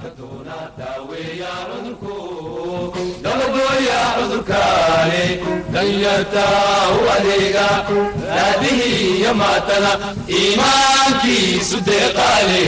dabagooya cudurkaani danyarta u adeega raadihii iyo maatada iimaankiisu deeqaale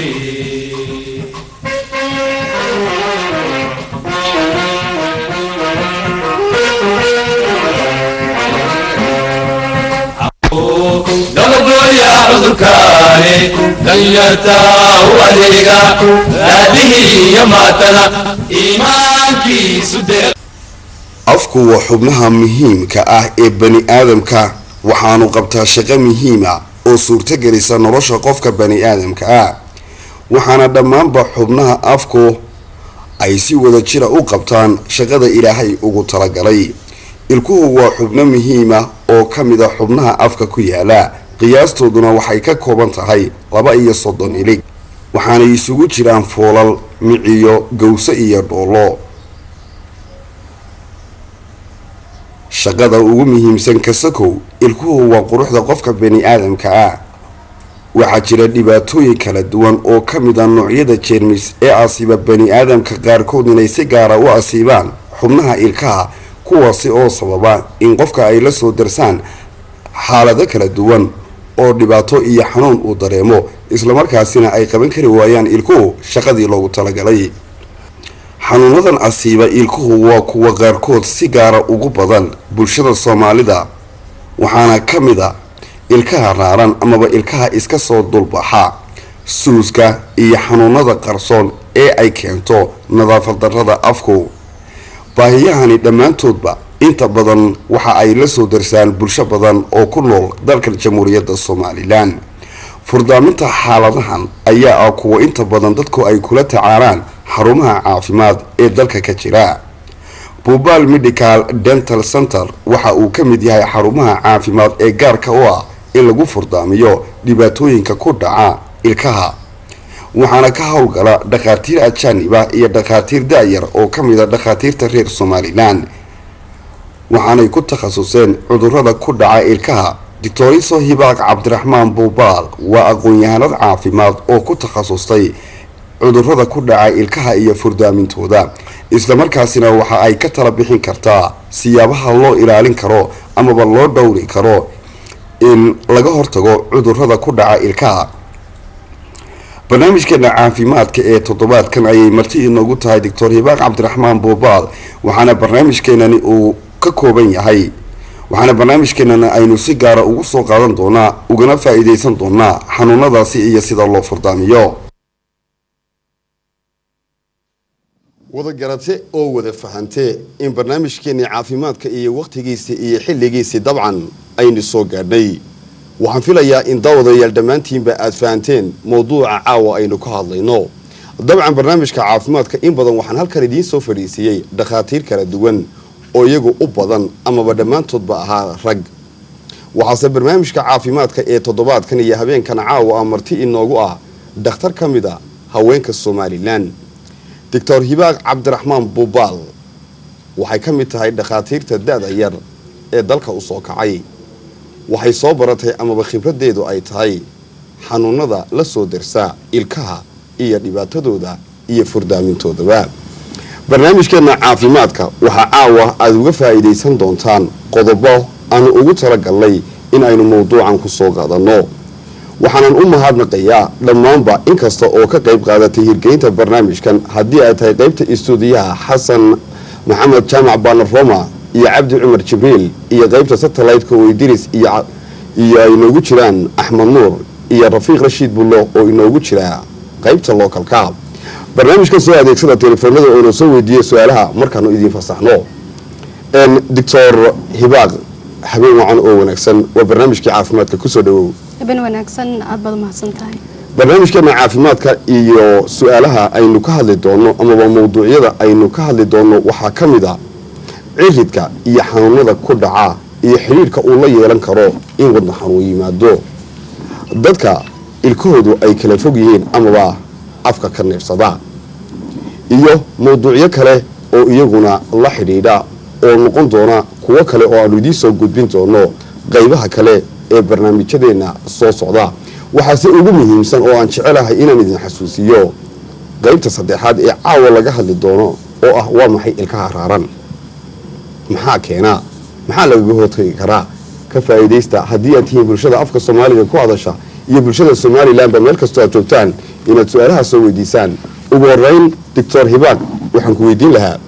dabagooya cudurkaani danyarta u adeega raadihii iyo maatada iimaankiisu deeq afku waa xubnaha muhiimka ah ee bani aadamka waxaanu qabtaa shaqo muhiima oo suurtagelisa nolosha qofka bani aadamka ah waxaana dhammaanba xubnaha afku ay si wada jira u qabtaan shaqada ilaahay ugu talagalay ilkuhu waa xubno muhiima oo ka mid a xubnaha afka ku yaala qiyaastooduna waxay ka kooban tahay laba iyo soddon ilig waxaanay isugu jiraan foolal miciyo gowso iyo dhoolo shaqada ugu muhiimsan kasakow ilkuhu waa quruxda qofka bani aadamka ah waxaa jira dhibaatooyin kala duwan oo ka mid a noocyada jeermis ee asiiba bani aadamka qaarkood inay si gaara u asiibaan xubnaha ilkaha kuwaasi oo sababa in qofka ay la soo darsaan xaalado kala duwan oo dhibaato iyo xanuun uu dareemo islamarkaasina ay qaban kari waayaan ilkuhu shaqadii loogu talagalay xanuunadan asiiba ilkuhu waa kuwa qaarkood si gaara ugu badan bulshada soomaalida waxaana ka mid a ilkaha raaran amaba ilkaha iska soo dulbaxa suuska iyo xanuunada qarsoon ee ay keento nadaafad darrada afku baahiyahani dhammaantoodba inta badan waxa ay la soo darsaan bulsho badan oo ku nool dalka jamhuuriyadda somalilan furdaaminta xaaladahan ayaa ah kuwa inta badan dadku ay kula tacaalaan xarumaha caafimaad ee dalka ka jira buubal medical dental center waxa uu ka mid yahay xarumaha caafimaad ee gaarka u ah in lagu furdaamiyo dhibaatooyinka ku dhaca ilkaha waxaana ka howlgala dhakhaatiir ajaaniba iyo dhakhaatiir da-yar oo ka mid a dhakhaatiirta reer somalilan waxaanay ku takhasuseen cudurada ku dhaca ilkaha doctoriso hibaaq cabdiraxmaan buubaal waa aqoon-yahanad caafimaad oo ku takhasustay cudurada ku dhaca ilkaha iyo furdaamintooda islamarkaasina waxa ay ka tala bixin kartaa siyaabaha loo ilaalin karo amaba loo dhowri karo in laga hortago cudurada ku dhaca ilkaha barnaamijkeena caafimaadka ee toddobaadkan ayay marti inoogu tahay doctor hibaaq cabdiraxmaan buubaal waxaana barnaamijkeenani uu ka kooban yahay waxaana barnaamijkeenana aynu si gaara ugu soo qaadan doonaa ugana faa-iideysan doonaa xanuunadaasi iyo sida loo furdaamiyo wada garate oo wada fahantee in barnaamijkeennii caafimaadka iyo wakhtigiisii iyo xilligiisii dabcan aynu soo gaadhnay waxaan filayaa in daawadayaal dhammaantiinba aad fahanteen mowduuca caawa aynu ka hadlayno dabcan barnaamijka caafimaadka in badan waxaan halkan idiin soo fadhiisiiyey dhakhaatiir kala duwan oo iyagu u badan amaba dhammaantoodba ahaa rag waxaase barnaamijka caafimaadka ee toddobaadkan iyo habeenkan caawa ah marti inoogu ah dhakhtar ka mid a haweenka somalilan doctor hibaaq cabdiraxmaan buubaal waxay ka mid tahay dhakhaatiirta da-da yar ee dalka u soo kacay waxay soo baratay amaba khibraddeedu ay tahay xanuunada la soo darsaa ilkaha iyo dhibaatadooda iyo furdaamintoodaba barnaamijkeena caafimaadka waxaa caawa aada uga faa'iidaysan doontaan qodobo aanu ugu talagalnay in aynu mowduucan ku soo qaadanno waxaanan u mahadnaqayaa dhammaanba inkasta oo ka qayb qaadatay hirgelinta barnaamijkan haddii ay tahay qaybta istuudiyaha xasan maxamed jaamac baanar roma iyo cabdi cumar jibriil iyo qaybta satellite-ka oo idris iyo ay inoogu jiraan axmed nuur iyo rafiiq rashiid bullo oo inoogu jira qaybta localka barnaamijkan soo adeegsada telefoonada oo inoo soo weydiiya su-aalaha markaanu idiin fasaxno doctor hibaaq habeen wacan oo wanaagsan waa barnaamijkii caafimaadka kusoo dhawow habeen wanaagsan aad baad umahadsan tahay barnaamijkeena caafimaadka iyo su-aalaha aynu ka hadli doono amaba mawduucyada aynu ka hadli doono waxaa ka mid a ciridka iyo xanuunada ku dhaca iyo xidhiidhka uu la yeelan karo in wadna xanuun yimaado dadka ilkahoodu ay kala fog yihiin amaba afka ka neefsada iyo mawduucyo kale oo iyaguna la xidhiidha oo noqon doona kuwo kale oo aanu idiin soo gudbin doono qaybaha kale ee barnaamijyadeena soo socda waxaase ugu muhiimsan oo aan jecelahay inaan idin xasuusiyo qaybta saddexaad ee caawa laga hadli doono oo ah waa maxay ilkaha raaran maxaa keenaa maxaa lagaga hortagi karaa ka faa'iidaysta haddii aad tihiin bulshada afka soomaaliga ku hadasha iyo bulshada somalilanba meel kastoo aad joogtaan inaad su-aalaha soo weydiisaan ugu horeyn doctor hibaaq waxaan ku weydiin lahaa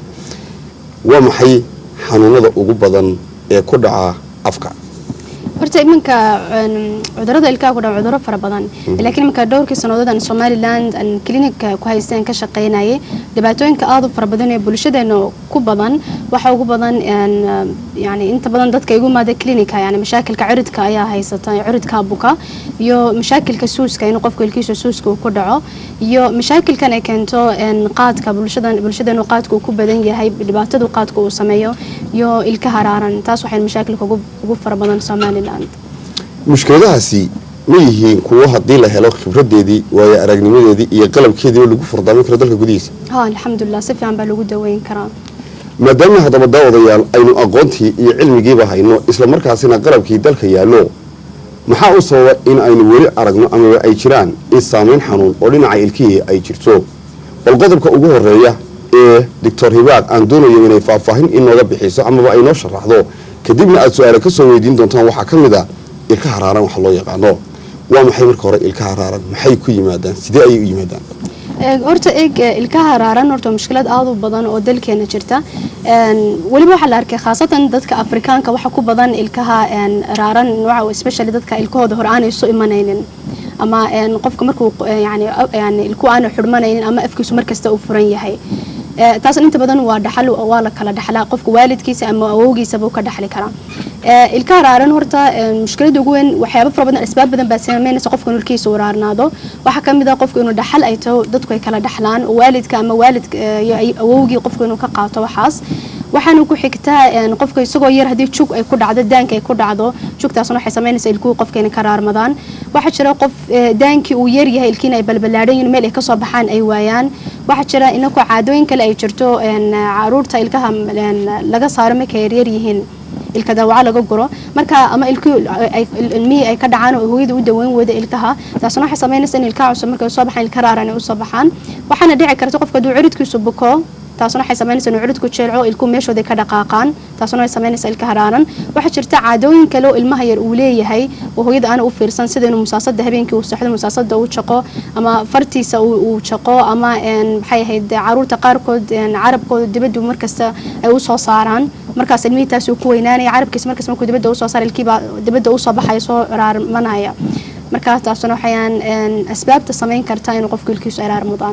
waa maxay xanuunada ugu badan ee ku dhaca afka horta iminka een, cudurada ilkaha ku dhaca cuduro fara badan laakiin iminka dhowrkii sannadood aan somaliland aan clinica ku haysteen ka shaqaynayay dhibaatooyinka aada u fara badan ee bulshadeena ku badan waxa ugu badan een, yani inta badan dadka igu imaada clinica yani mashaakilka ciridka ayaa haysata ciridka buka iyo mashaakilka suuska in qofka ilkiisa suuska uu ku dhaco iyo mashaakilkan ay keento een, qaadka bulshadan bulshadeenu qaadka uu ku badan yahay dhibaatadu qaadka uu sameeyo iyo ilka haraaran taas waxay mashaakilka ugu ugu fara badan somaliland mushkiladahaasi ma yihiin kuwo haddii la helo khibradeedii waayo aragnimadeedii iyo qalabkeediiba lagu furdaamin karo dalka gudihiisa ha alxamdulilah si fiican baa lagu daweyn karaa maadaama haddaba daawadayaal aynu aqoontii iyo cilmigiiba hayno islamarkaasina qalabkii dalka yaallo maxaa u sababa in aynu weli aragno amaba ay jiraan in saameyn xanuun oo dhinaca ilkihii ay jirto bal qodobka ugu horeeya ee doctor hibaaq aan doonayo inay faahfaahin inooga bixiso amaba ay noo sharaxdo kadibna aad su-aale ka soo weydiin doontaan waxaa ka mid a ilka haraaran waxa loo yaqaano waa maxay marka hore ilka haraaran maxay ku yimaadaan sidee ayay u yimaadaan Ee, horta eeg ee, ilkaha haraaran horta mushkilad aada u badan oo dalkeena jirta Een, weliba waxaa la arkay khaasatan dadka afrikaanka waxa ku badan ilkaha een, raaran nooca especially dadka ilkahooda hore aanay isu imanaynin ama een, qofka markuu eh, yani yani ilku aanu xidhmanaynin ama afkiisu markasta uu furan yahay Ee, taasna inta badan waa dhaxal waa la kala dhaxlaa qofka waalidkiisa ama awowgiisaba uu ka dhaxli karaa Ee, ilkaha raaran horta ee, mushkilada ugu weyn waxyaabo fara badan asbaab badan baa saameynaysa qofka inuu ilkiisa uu raarnaado waxaa ka mid ah qofka inuu dhaxal ay taho dadku ay kala dhaxlaan oo waalidka ama waalidka ee, iyo ay- awowgii qofka inuu ka qaato waxaas waxaana ku xigtaa een, qofka isagoo yar haddii jug ay ku dhacdo daanka ay ku dhacdo jugtaasna waxay samaynaysaa ilkuhu qofka inay ka raarmadaan waxaa jira qof ee, daankii uu yar yahay ilkiina ay balbalaadhan yihiin meel ay kasoo baxaan ay waayaan waxaa jira inakoo caadooyin kale ay jirto een, caruurta ilkaha een, laga saaro markay yaryar yihiin ilka daawaca laga guro marka ama ilkii ay- ilmihii ay ka dhacaan oo hooyada u daweyn weyda ilkaha taasna waxay samaynaysaa in ilkaha cusub markay soo baxaan ilka raaran ay usoo baxaan waxaana dhici karta qofka hadduu ciridkiisu buko taasna waxay samaynaysaa inuu ciridku jeelco ilku meeshooda ka dhaqaaqaan taasna waxay samaynaysaa ilka haraaran waxaa jirta caadooyin kale oo ilmaha yar uu leeyahay oo hooyada aana u fiirsan sida inuu musaasada habeenkii uu saxdo musaasada uu jaqo ama fartiisa uu uu jaqo ama een, maxay ahayd caruurta qaarkood een, carabkooda dibaddu markasta ay usoo saaraan markaas ilmihii taas uu ku weynaanaya carabkiisa markas markuu dibadda usoo saara ilkiibaa dibadda usoo baxaya soo raarmanaya markaa taasna waxayaan een, asbaabta samayn kartaa inuu qofku ilkiisu ay raarmudaan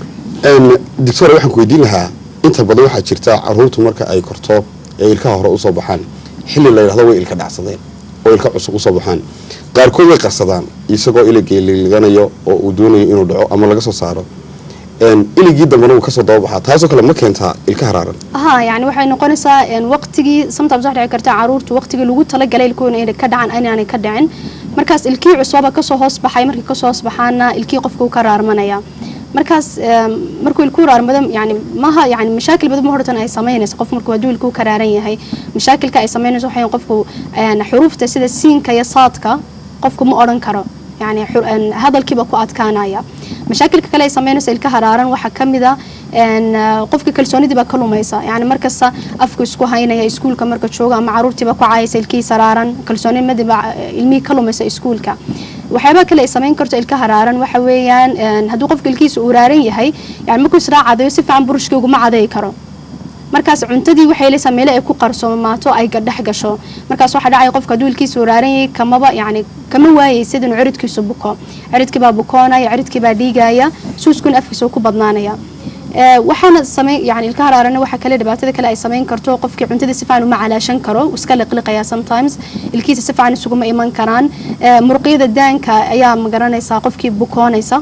doctor waxaan ku weydiin lahaa inta badan waxaa jirta caruurtu marka ay korto ee ilkaha hore usoo baxaan xilli la yidhahdo way ilka dhacsadeen oo ilka cusub usoo baxaan qaarkood way qarsadaan isagoo iligii liliganayo oo uu doonayo inuu dhaco ama laga soo saaro Een, iligii dambena wuu kasoo dababaxaa taasoo kale ma keentaa ilka haraaran ها يعني waxay noqonaysaa een waqtigii sometimes waxa dhici karta caruurtu waqtigii lagu talagalay ilkuhuna inay ka dhacaan inaanay ka dhicin markaas ilkii cusubaba kasoo hoos baxay markii kasoo hoos baxaana ilkii qofka uu ka raarmanaya markaas een, markuu ilkuu raarmado yani maha yani mashaakil badan ma hortan ay samaynayso qof markuu hadduu ilkuu ka raaran yahay mashaakilka ay samaynayso waxay qofku een, xuruufta sida siinka iyo saadka qofku ma odhan karo يعني حر... أن هذا الكيبا كو أتكانايا مشاكل كلا يسمينو سيلك هرارن وحا كمدا أن قفك كلسوني دي بكلو ميسا يعني مركز أفكو اسكو هاينا يا اسكول كمركز شوغا مع عرورتي بكو عاي سيلكي سرارن كلسوني مدي با علمي كلو ميسا اسكول كا waxyaabaa kale ay samayn karto ilka haraaran waxa weeyaan een, hadduu qofka ilkiisa uu raaran yahay yani markuu israa cadayo si fiican burushkii uguma caday karo markaas cuntadii waxay leesaa meelo ay ku qarsoomaato ay dhex gasho markaas waxaa dhacaya qofka hadduu ilkiisa uu raaran yahay kamaba yani kama waayay sida inuu ciridkiisu buko ciridkii baa bukoonaya ciridkii baa dhiigaya suuskuna afkiisa uu ku badnaanaya Ee, waxaana sameyn yani ilka haraarana waxa kale dhibaatada kale ay samayn karto qofkii cuntada si fiican uma calaashan karo wuu iska liqliqaya sometimes ilkiisa si fiican isuguma iman karaan Ee, muruqyada daanka ayaa magaranaysaa qofkii bukoonaysa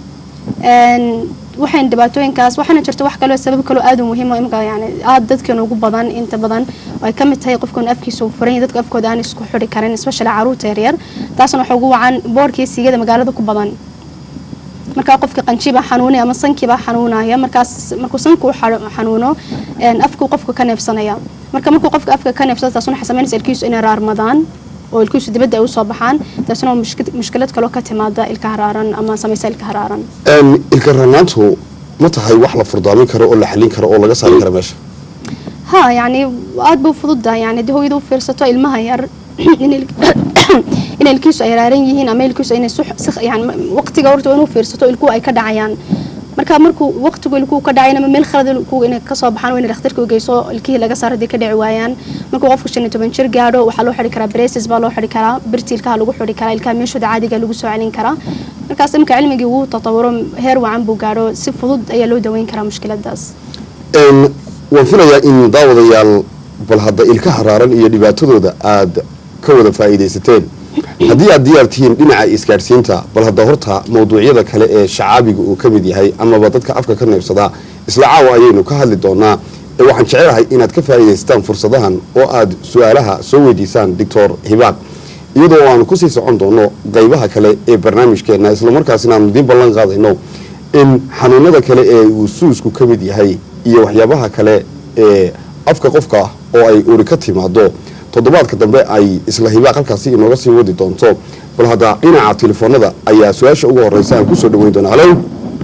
Een, waxayn dhibaatooyinkaas waxaana jirta wax kaloo sabab kaloo aad u muhiim oo imika yani aad dadkeena ugu badan inta badan oo ay ka mid tahay qofkan afkiisa uu furan yahay dadka afkooda aan isku xidhi karin especially caruurta yaryar taasna waxa ugu wacan boorkii siigada magaalada ku badan markaa qofka qanjiba xanuunaya ama sankiiba xanuunaya markaas markuu sanku u xa- xanuuno een, afkuu qofka ka neefsanaya marka markuu qofka afka ka neefsado taasna waxay samaynaysa ilkiisu inay raarmadaan oo ilkiisu dibadda ay usoo baxaan taasna waa mushkil- mushkilad kaloo ka timaada ilka haraaran ama samaysa ilka haraaran Een, ilka ranaantu ma tahay wax la furdaamin karo oo la xallin karo oo laga saari karo meesha ha yani aad bay u fududahay yani de hooyada u fiirsato ilmaha yar in il- in ilkiisu ay raaran yihiin ama ilkiisu inay sux- si- yani waqtiga horta inuu fiirsato ilkuhu ay ka dhacayaan marka markuu waqtigu ilkuhu ka dhacayna ama meel khalad ilkuhu inay kasoo baxaan waa in dhakhtarka u geyso ilkihii laga saaro hadday ka dhici waayaan markuu qofku shan iyo toban jir gaadho waxaa loo xidhi karaa braces baa loo xidhi karaa birti ilkaha lagu xidhi karaa ilkaha meeshooda caadiga lagu soo celin karaa markaas imika cilmigii wuu tatawuro heer wacan buu gaadho si fudud ayaa loo daweyn karaa mushkiladaas Een, waan filayaa in daawadayaal bal hadda ilkaha raaran iyo dhibaatadooda aad ka wada faa'iidaysateen haddii aad diyaar tihiin dhinaca isgaadhsiinta bal hadda horta mawduucyada kale ee shacaabiga uu ka mid yahay amaba dadka afka ka neebsadaa isla caawa ayaynu ka hadli doonaa ee waxaan jecelahay inaad ka faa'iidaysataan fursadahan oo aad su-aalaha soo weydiisaan doctor hibaaq iyadoo aanu kusii socon doono qaybaha kale ee barnaamijkeena islamarkaasina aanu idiin ballan qaadayno in xanuunada kale ee uu suusku ka mid yahay iyo waxyaabaha kale ee afka qofka oo ay uri ka timaado toddobaadka dambe ay isla hibaaq halkaasi inooga sii wadi doonto bal hadda dhinaca telefoonada ayaa su-aasha ugu horeysa aan kusoo dhaweyn doona halo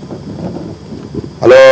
halo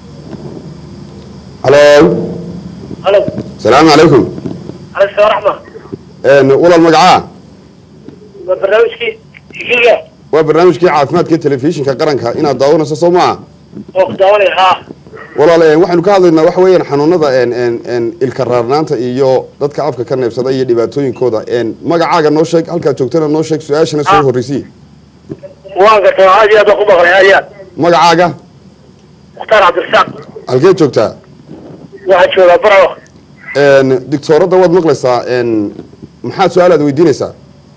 halo halo salaamu calaykum عليك السلام ورحمة Een, walaal magacaa برنامجكي جيجا waa barnaamijkii caafimaadka ee telefishinka qaranka inaad daawanayso soo maa وقدواني ها walaal een, waxaynu ka hadlaynaa waxa weeyaan xanuunada een, een, een, ilka raarnaanta iyo dadka afka ka neebsada iyo dhibaatooyinkooda een, magacaaga noo sheeg halkaad joogtana noo sheeg su-aashana soo Ah. horreysii وان قلت هذه هذا قبة غير magacaaga مختار عبد الرزاق halkeed joogtaa واحد شو برا Een, dictooradda waad maqlaysaa een, maxaad su-aalaad weydiinaysaa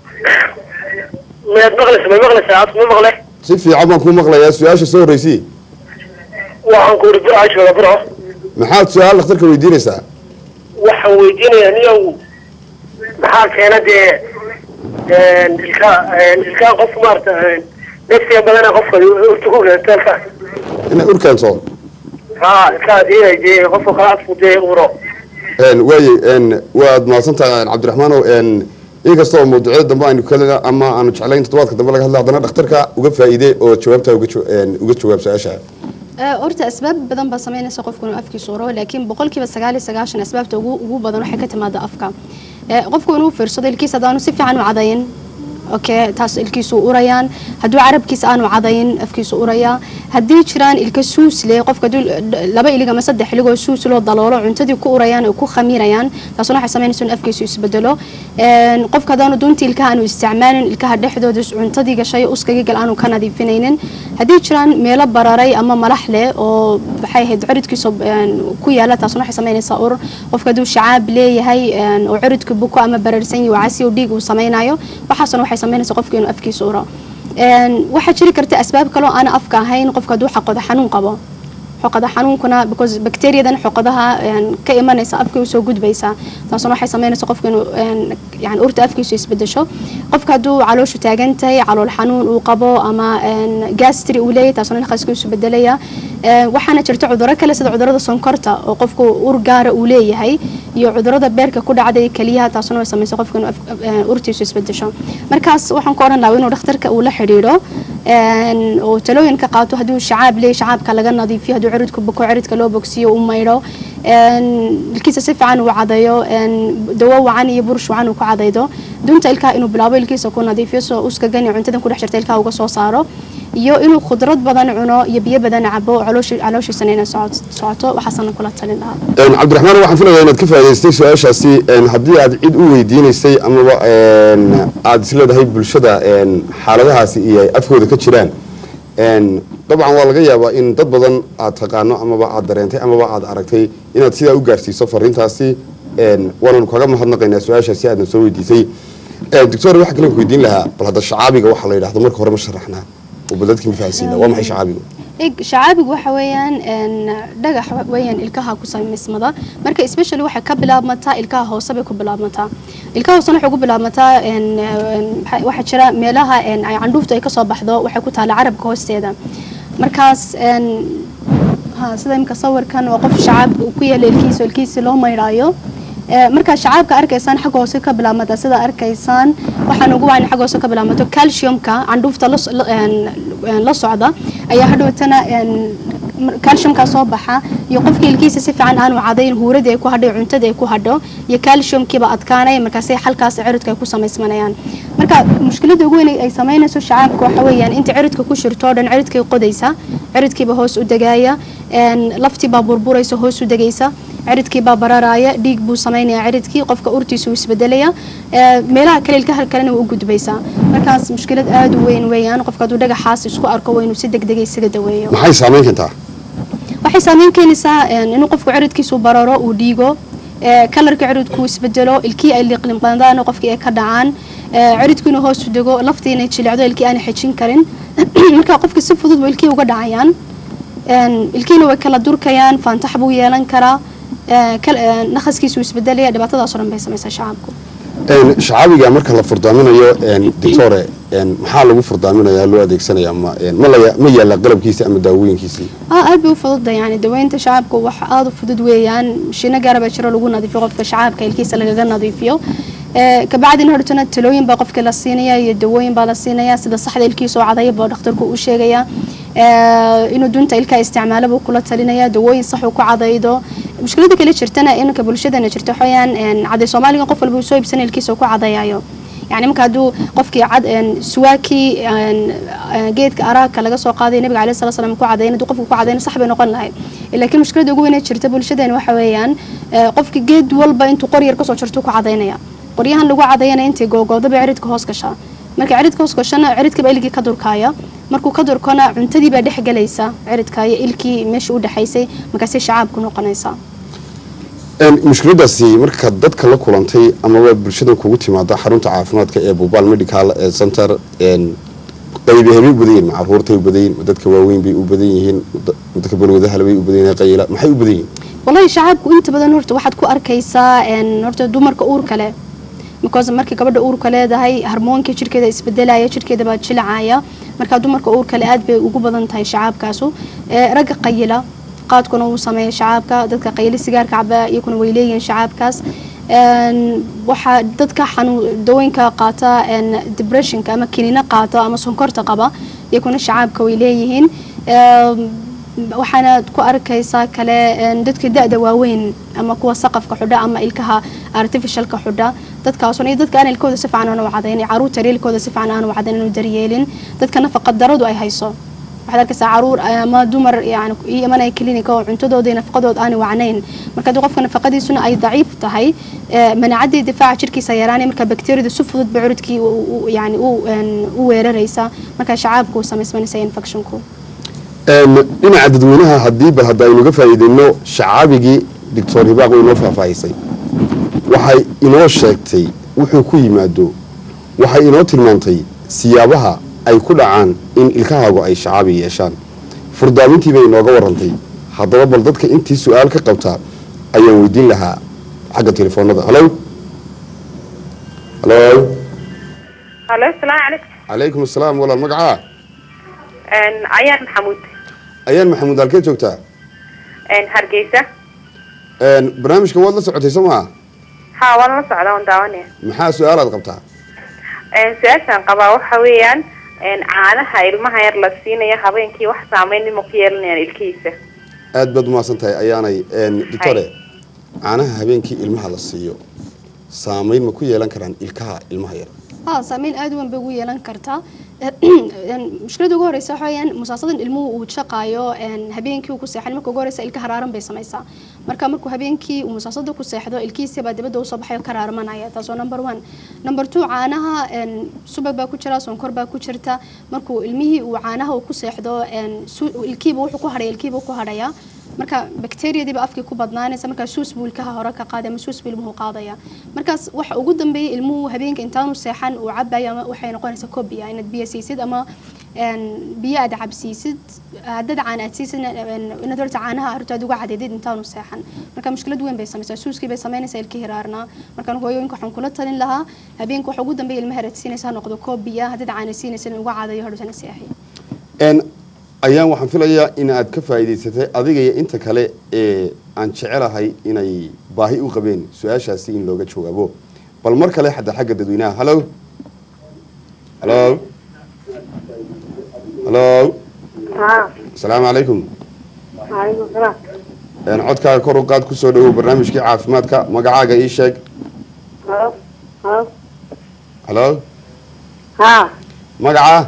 ما مغلس ما مغلس عاد ما مغلس si fiican baan kuu maqlayaa su-aasha soo horreysii waxaan ku uri burca jooga burco maxaad su-aal dhakhtarka weydiinaysaa waxaan weydiinayaa niyow maxaa keena dee ilka ilkaa qof maarata nafsiga badana qofka urta ku keentaalka inay ur keento ha ilkaas inay dee qofka kala afku dee uro Een, waaye een, waad mahadsantahay cabdiraxmaanow een, inkastoo mawduucyada dambe aynu kalina ama aanu jeclayn toddobaadka dambe laga hadla haddana dhakhtarka uga faa'iide oo jawaabtaa uga jawa- een, uga jawaab su-aasha Ee, horta asbaab badan baa sameynaysa qofku inuu afkiisa uro laakiin boqolkiiba sagaal iyo sagaashan asbaabta ugu ugu badan waxay ka timaada afka Ee, qofku inuu fiirsado ilkiisa haddaanu si fiican u cadayin okay taas ilkiisu urayaan hadduu carabkiisa aanu cadayin afkiisu urayaa haddii jiraan ilka suus leh qofka hadduu laba ilig ama saddex iligoo suus loo daloolo cuntadii ku urayaan oo ku khamiirayaan taasuna waxay sameynaysa in afkiisu isbedelo Een, qofka haddaanu duntii ilkaha aanu isticmaalin ilkaha dhexdooda cuntadii gashay uskagii gal aanu ka nadiifinaynin haddii jiraan meelo bararay ama malax leh oo maxay ahayd ciridkiisa een, ku yaala taasuna waxay sameynaysaa ur qofka hadduu shacaab leeyahay een, oo ciridka buko ama bararsan yahay oo casi oo dhiig uu sameynayo waxaasuna waxay sameynaysaa qofka inuu afkiisa uro Een, waxaa jiri karta asbaab kaloo aan afka ahayn qofka hadduu xaqooda xanuun qabo xoqada xanuunkuna because bacteriadan xoqadaha een, ka imanaysa afka usoo gudbaysa taasuna waxay sameynaysa qofka inuu een, yani urta afkiisu isbedesho qofka hadduu calooshu taagan tahay calool xanuun uu qabo ama een, gastri uu leeyahay taasuna naqaska isu bedelaya Een, waxaana jirta cudurro kale sida cudurrada sonkorta oo qofku ur gaara uu leeyahay iyo cudurrada beerka ku dhacday keliyaha taasuna way samaysa qofka inuu af- een, urtiisu isbedesho markaas waxaan ku odhan lahaa inuu dhakhtarka uu la xidhiidho een, oo talooyin ka qaato hadduu shacaab leeyahay shacaabka laga nadiifiyo hadduu ciridku buko ciridka loo bogsiyo u maydho een, ilkiisa si fiican uu cadayo een, dawo wacan iyo burush wacan uu ku cadaydo dunta ilkaha inuu bilaabo ilkiisa ku nadiifiyo soo uskagan iyo cuntadan ku dhex jirta ilkaha uga soo saaro iyo inuu khudrad badan cuno iyo biyo badan cabo oo calooshi- calooshiisana inay socot- socoto waxaasana kula talin lahaa Een, cabdiraxmaan waxaan filayaa inaad ka faa'iidaystay su-aashaasi een, haddii aad cid u weydiinaysay amaba een, aad isleedahay bulshada een, xaaladahaasi iyo ay afkooda ka jiraan een, dabcan waa laga yaabaa in dad badan aad taqaano amaba aad dareentay amaba aad aragtay inaad sidaa u gaarsiiso fariintaasi een, waananu kaga mahadnaqaynaa su-aashaasi aadna soo weydiisay Een, doctor waxaa kale ku weydiin lahaa bal hadda shacaabiga waxaa la yidhahdo marka hore ma sharaxnaa oo bal dadkii ma fahansiina waa maxay shacaabigu eg shacaabigu waxa weeyaan een, dhagax weeyaan ilkaha ku samaysmada marka especially waxay ka bilaabmataa ilkaha hoose bay ku bilaabmataa ilkaha hoosena waxay ku bilaabmataa een, een, waxa- waxaa jira meelaha een, ay candhuuftu ay kasoo baxdo waxay ku taala carabka hoosteeda markaas een, ha sida imika sawirkan waa qof shacaab uu ku yaala ilkiisa oo ilkiisa loo maydhaayo Ee, markaa shacaabka arkaysaan xagga hoose ka bilaabmata sida arkaysaan waxaan ugu wacan xagga hoose ka bilaabmato calciumka candhuufta la so- la- een, een, la socda ayaa hadhowtana een, calciumkaa soo baxa iyo qofka ilkiisa si fiican aanu cadayn huurada ay ku hadho iyo cuntada ay ku hadho iyo calciumkiiba adkaanaya markaasay xalkaas ciridka ay ku samaysmanayaan marka mushkilada ugu weyn ay samaynayso shacaabka waxa weeyaan inta ciridka ku shirto oo dhan ciridkay qodaysa ciridkiiba hoos u degaya laftiibaa burburaysa hoos u degaysa ciridkiibaa bararaaya dhiig buu samaynayaa ciridkii qofka urtiisa uu isbedelaya meelaha kale ilkaha kalena waa u gudbaysaa markaas mushkilad aada u weyn weeyaan qofka hadduu dhagaxaas isku arko waa inuu si degdega isaga daweeyo maxay saameyn kartaa waxay saameyn keenaysaa inuu qofku ciridkiisu bararo uu dhiigo kalarka ciridku isbedelo ilkii ay liqliqdaan qofkii ay ka dhacaan ciridku inuu hoos u dego laftii inay jilicdo ilkii aanay xejin karin marka qofka si fudud ba ilkii uga dhacayaan ilkiina way kala durkayaan faantax buu yeelan karaa naqaskiisu isbedelaya dhibaatadaas oo dhan bay samaysaa shacabku shacaabiga marka la furdaaminayo doctore maxaa lagu furdaaminaya loo adeegsanaya ma ma la- ma yaala qalabkiisa ama daawooyinkiisii aa aad bay u fududda yani daweynta shacabka wax aada u fudud weeyaan mashiino gaara baa jiro lagu nadiifiyo qofka shacabka ilkiisa lagaga nadiifiyo kabacdina hortana talooyin baa qofka la siinaya iyo dawooyin baa la siinaya sida saxda ilkiisa oo cadaya baa dhakhtarku u sheegaya inuu dunta ilkaa isticmaalo buu kula talinaya dawooyin sax uu ku cadaydo mushkilada kale jirtana inanka bulshadana jirta waxaweyaan caday soomaaliga qof walba uu soo iibsana ilkiisa uu ku cadayayo yani marka hadduu qofkii cad suwaakii geedka araagka laga soo qaaday nabiga alayhi salatu salaam ku cadayn hadduu qofku ku cadayna sax bay noqon lahayd laakiin mushkilada ugu weyn ee jirta bulshadeena waxa weeyaan qofka geed walba intuu qor yar kasoo jarto ku cadaynaya qoryahan lagu cadaynaya intay googoodaba ciridka hoos gashaa marka ciridka hoos gashana ciridkaba ilgii ka durkaaya markuu ka durkona cuntadii baa dhex galaysa ciridka iyo ilkii meesha u dhexaysay markaasay shacaabku noqonaysaa mushkiladaasi marka dadka la kulantay amaba bulshadan kugu timaada xarunta caafimaadka ee bubaal medical center qaybi hebay u badan yihin ma caruurtay u badan yihin ma dadka waaweyn bay u badan yihiin ma dadka balwadahala bay u badan yihin qayla maxay u badan yihin wallahi shacaabku inta badan horta waxaad ku arkaysaa horta dumarka uurka leh because markii gabadha uurka leedahay harmoonkii jirkeeda isbedelaya jirkeeda baa jilacaya marka dumarka uurka le aad bay ugu badan tahay shacaabkaasu ragga qayila qaadkuna wuu sameeya shacaabka dadka qayli sigaarka caba iyakuna way leeyihiin shacaabkaas waxaa dadka xanuun dawooyinka qaata depressionka ama kiniina qaata ama sonkorta qaba iyakuna shacaabka way leeyihiin waxaana ku arkaysaa kale dadka da-da waaweyn ama kuwa saqafka xudha ama ilkaha artificialka xudha dadkaasuna iyo dadka aan ilkooda si fiican aanu cadayn caruurta ilkooda si fiican aanu cadayn aanu daryeelin dadka nafaqa daradu ay hayso waxaad arkaysaa caruur ama dumar yani iyo imanaya clinica oo cuntadooda iyo nafaqadooda aanu wacnayn marka haddii qofka nafaqadiisuna ay daciif tahay manaacadii difaaca jirkiisa yaraanay marka bakteeriyada si fudud ba curudkii yani u weeraraysa marka shacaabku uu samaysmanaysa infectionku dhinaca dadweynaha haddii bal hadda aynuga faa'iideyno shacaabigii doctor hibaaq way inoo faahfaahisay waxay inoo sheegtay wuxuu ku yimaado waxay inoo tilmaantay siyaabaha ay ku dhacaan in ilkahaagu ay shacaabi yeeshaan furdaamintii bay inooga warantay haddaba bal dadka intii su-aal ka qabtaa ayaan weydiin lahaa xagga telefoonada halo halo halo asalaamu calaykum calaykum asalaam walaal magacaa ayaan maxamuud ayaan maxamuud halkee joogtaa hargeysa barnaamijka waad la socotay soo maa ha waan la socdaa waan daawanaya maxaa su-aalaad qabtaa su-aashaan qabaa waxa weeyaan caanaha ilmaha yar la siinaya habeenkii wax saameyn ma ku yeelanayaan ilkihiisa aad baad umahadsan tahay ayaanay doctore caanaha habeenkii ilmaha la siiyo saameyn ma ku yeelan karaan ilkaha ilmaha yar ها سامين aad weyn bay ugu yeelan kartaa mushkilada ugu horeysa waxa weeyaan musaasadan ilmuhu uu shaqaayo habeenkii uu ku seexan marka ugu horeysa ilka haraaran bay samaysaa marka markuu habeenkii uu musaasada ku seexdo ilkiisa baa dibadda usoo baxayo ka raarmanaya taasoo number one number two caanaha subag baa ku jira sonkor baa ku jirta markuu ilmihii uu caanaha uu ku seexdo ilkiiba wuxuu ku hadhaya ilkiiba ku hadhaya marka bakteriyadiiba afkii ku badnaanaysa markaa suus buu ilkaha hore ka qaaday ama suus buu ilmuhu qaadaya markaas waxa ugu dambeeyay ilmuhu habeenka intaanu seexan uu cabayo ama waxay noqonaysaa kobiya inaad biyo siisid ama biyo aad cabsiisid haddaad caan aad siisid inaad horta caanaha horta aad uga cadeedid intaanu seexan marka mushkilad weyn bay samaysaa suuskii bay samaynaysaa ilkii hiraarnaa markaan hooyooyinka waxaan kula talin lahaa habeenka waxa ugu dambeeya ilmaha aad siinaysa ha noqdo kobiya haddaad caana siinaysa in uga cadayo hortana seexiyo ayaan waxaan filayaa in aad ka faa'iidaysatay adiga iyo inta kale ee aan jecelahay inay baahi u qabeen su-aashaasi in looga jawaabo bal mar kale xadda xagga dadweynaha halo halo halo asalaamu calaykum Waalaikum salaam. Een, codkaaga kor u qaad kusoo dhawow barnaamijkii caafimaadka magacaaga ii sheeg Halo. Halo. halo Ha. magaca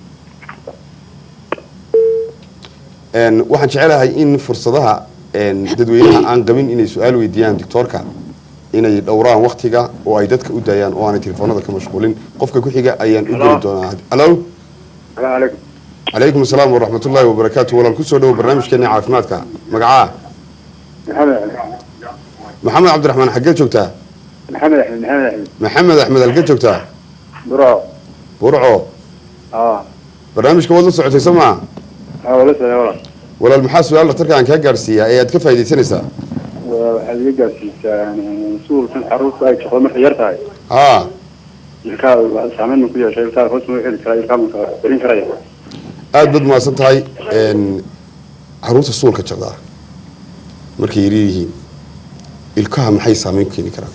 Een, waxaan jecelahay in fursadaha een, dadweynaha aan qabin inay su-aal weydiiyaan doctoorka inay dhowraan waktiga oo ay dadka u daayaan oo aanay telefoonada ka mashquulin qofka ku xiga ayaan u geli doonaa halo alaikum calaykum asalaam waraxmatullaahi wabarakaatu walaal kusoo dhawow barnaamijkeena caafimaadka magacaa maxamed maxamed cabdiraxmaan xaggee joogtaa maxamed axmed maxamed axmed maxamed axmed halkee joogtaa buro burco aa barnaamijka waad la socotay soo maa aa wala socda wala walaal maxaa su-aal dhakhtarka aan kaa gaadhsiiyaa ee aad ka faaidaysanaysaa waxaad iga gaarsiisaa suulkan caruurta ay shaqo markay yar tahay haa ilkaa saameyn ma ku yeeshay ilkaa hoos ma xeli karaa ilkaa ma darin karaya aada baad mahadsan tahay n caruurta suulka jaqdaa markay yaryar yihiin ilkaha maxay saameyn ku keeni karaan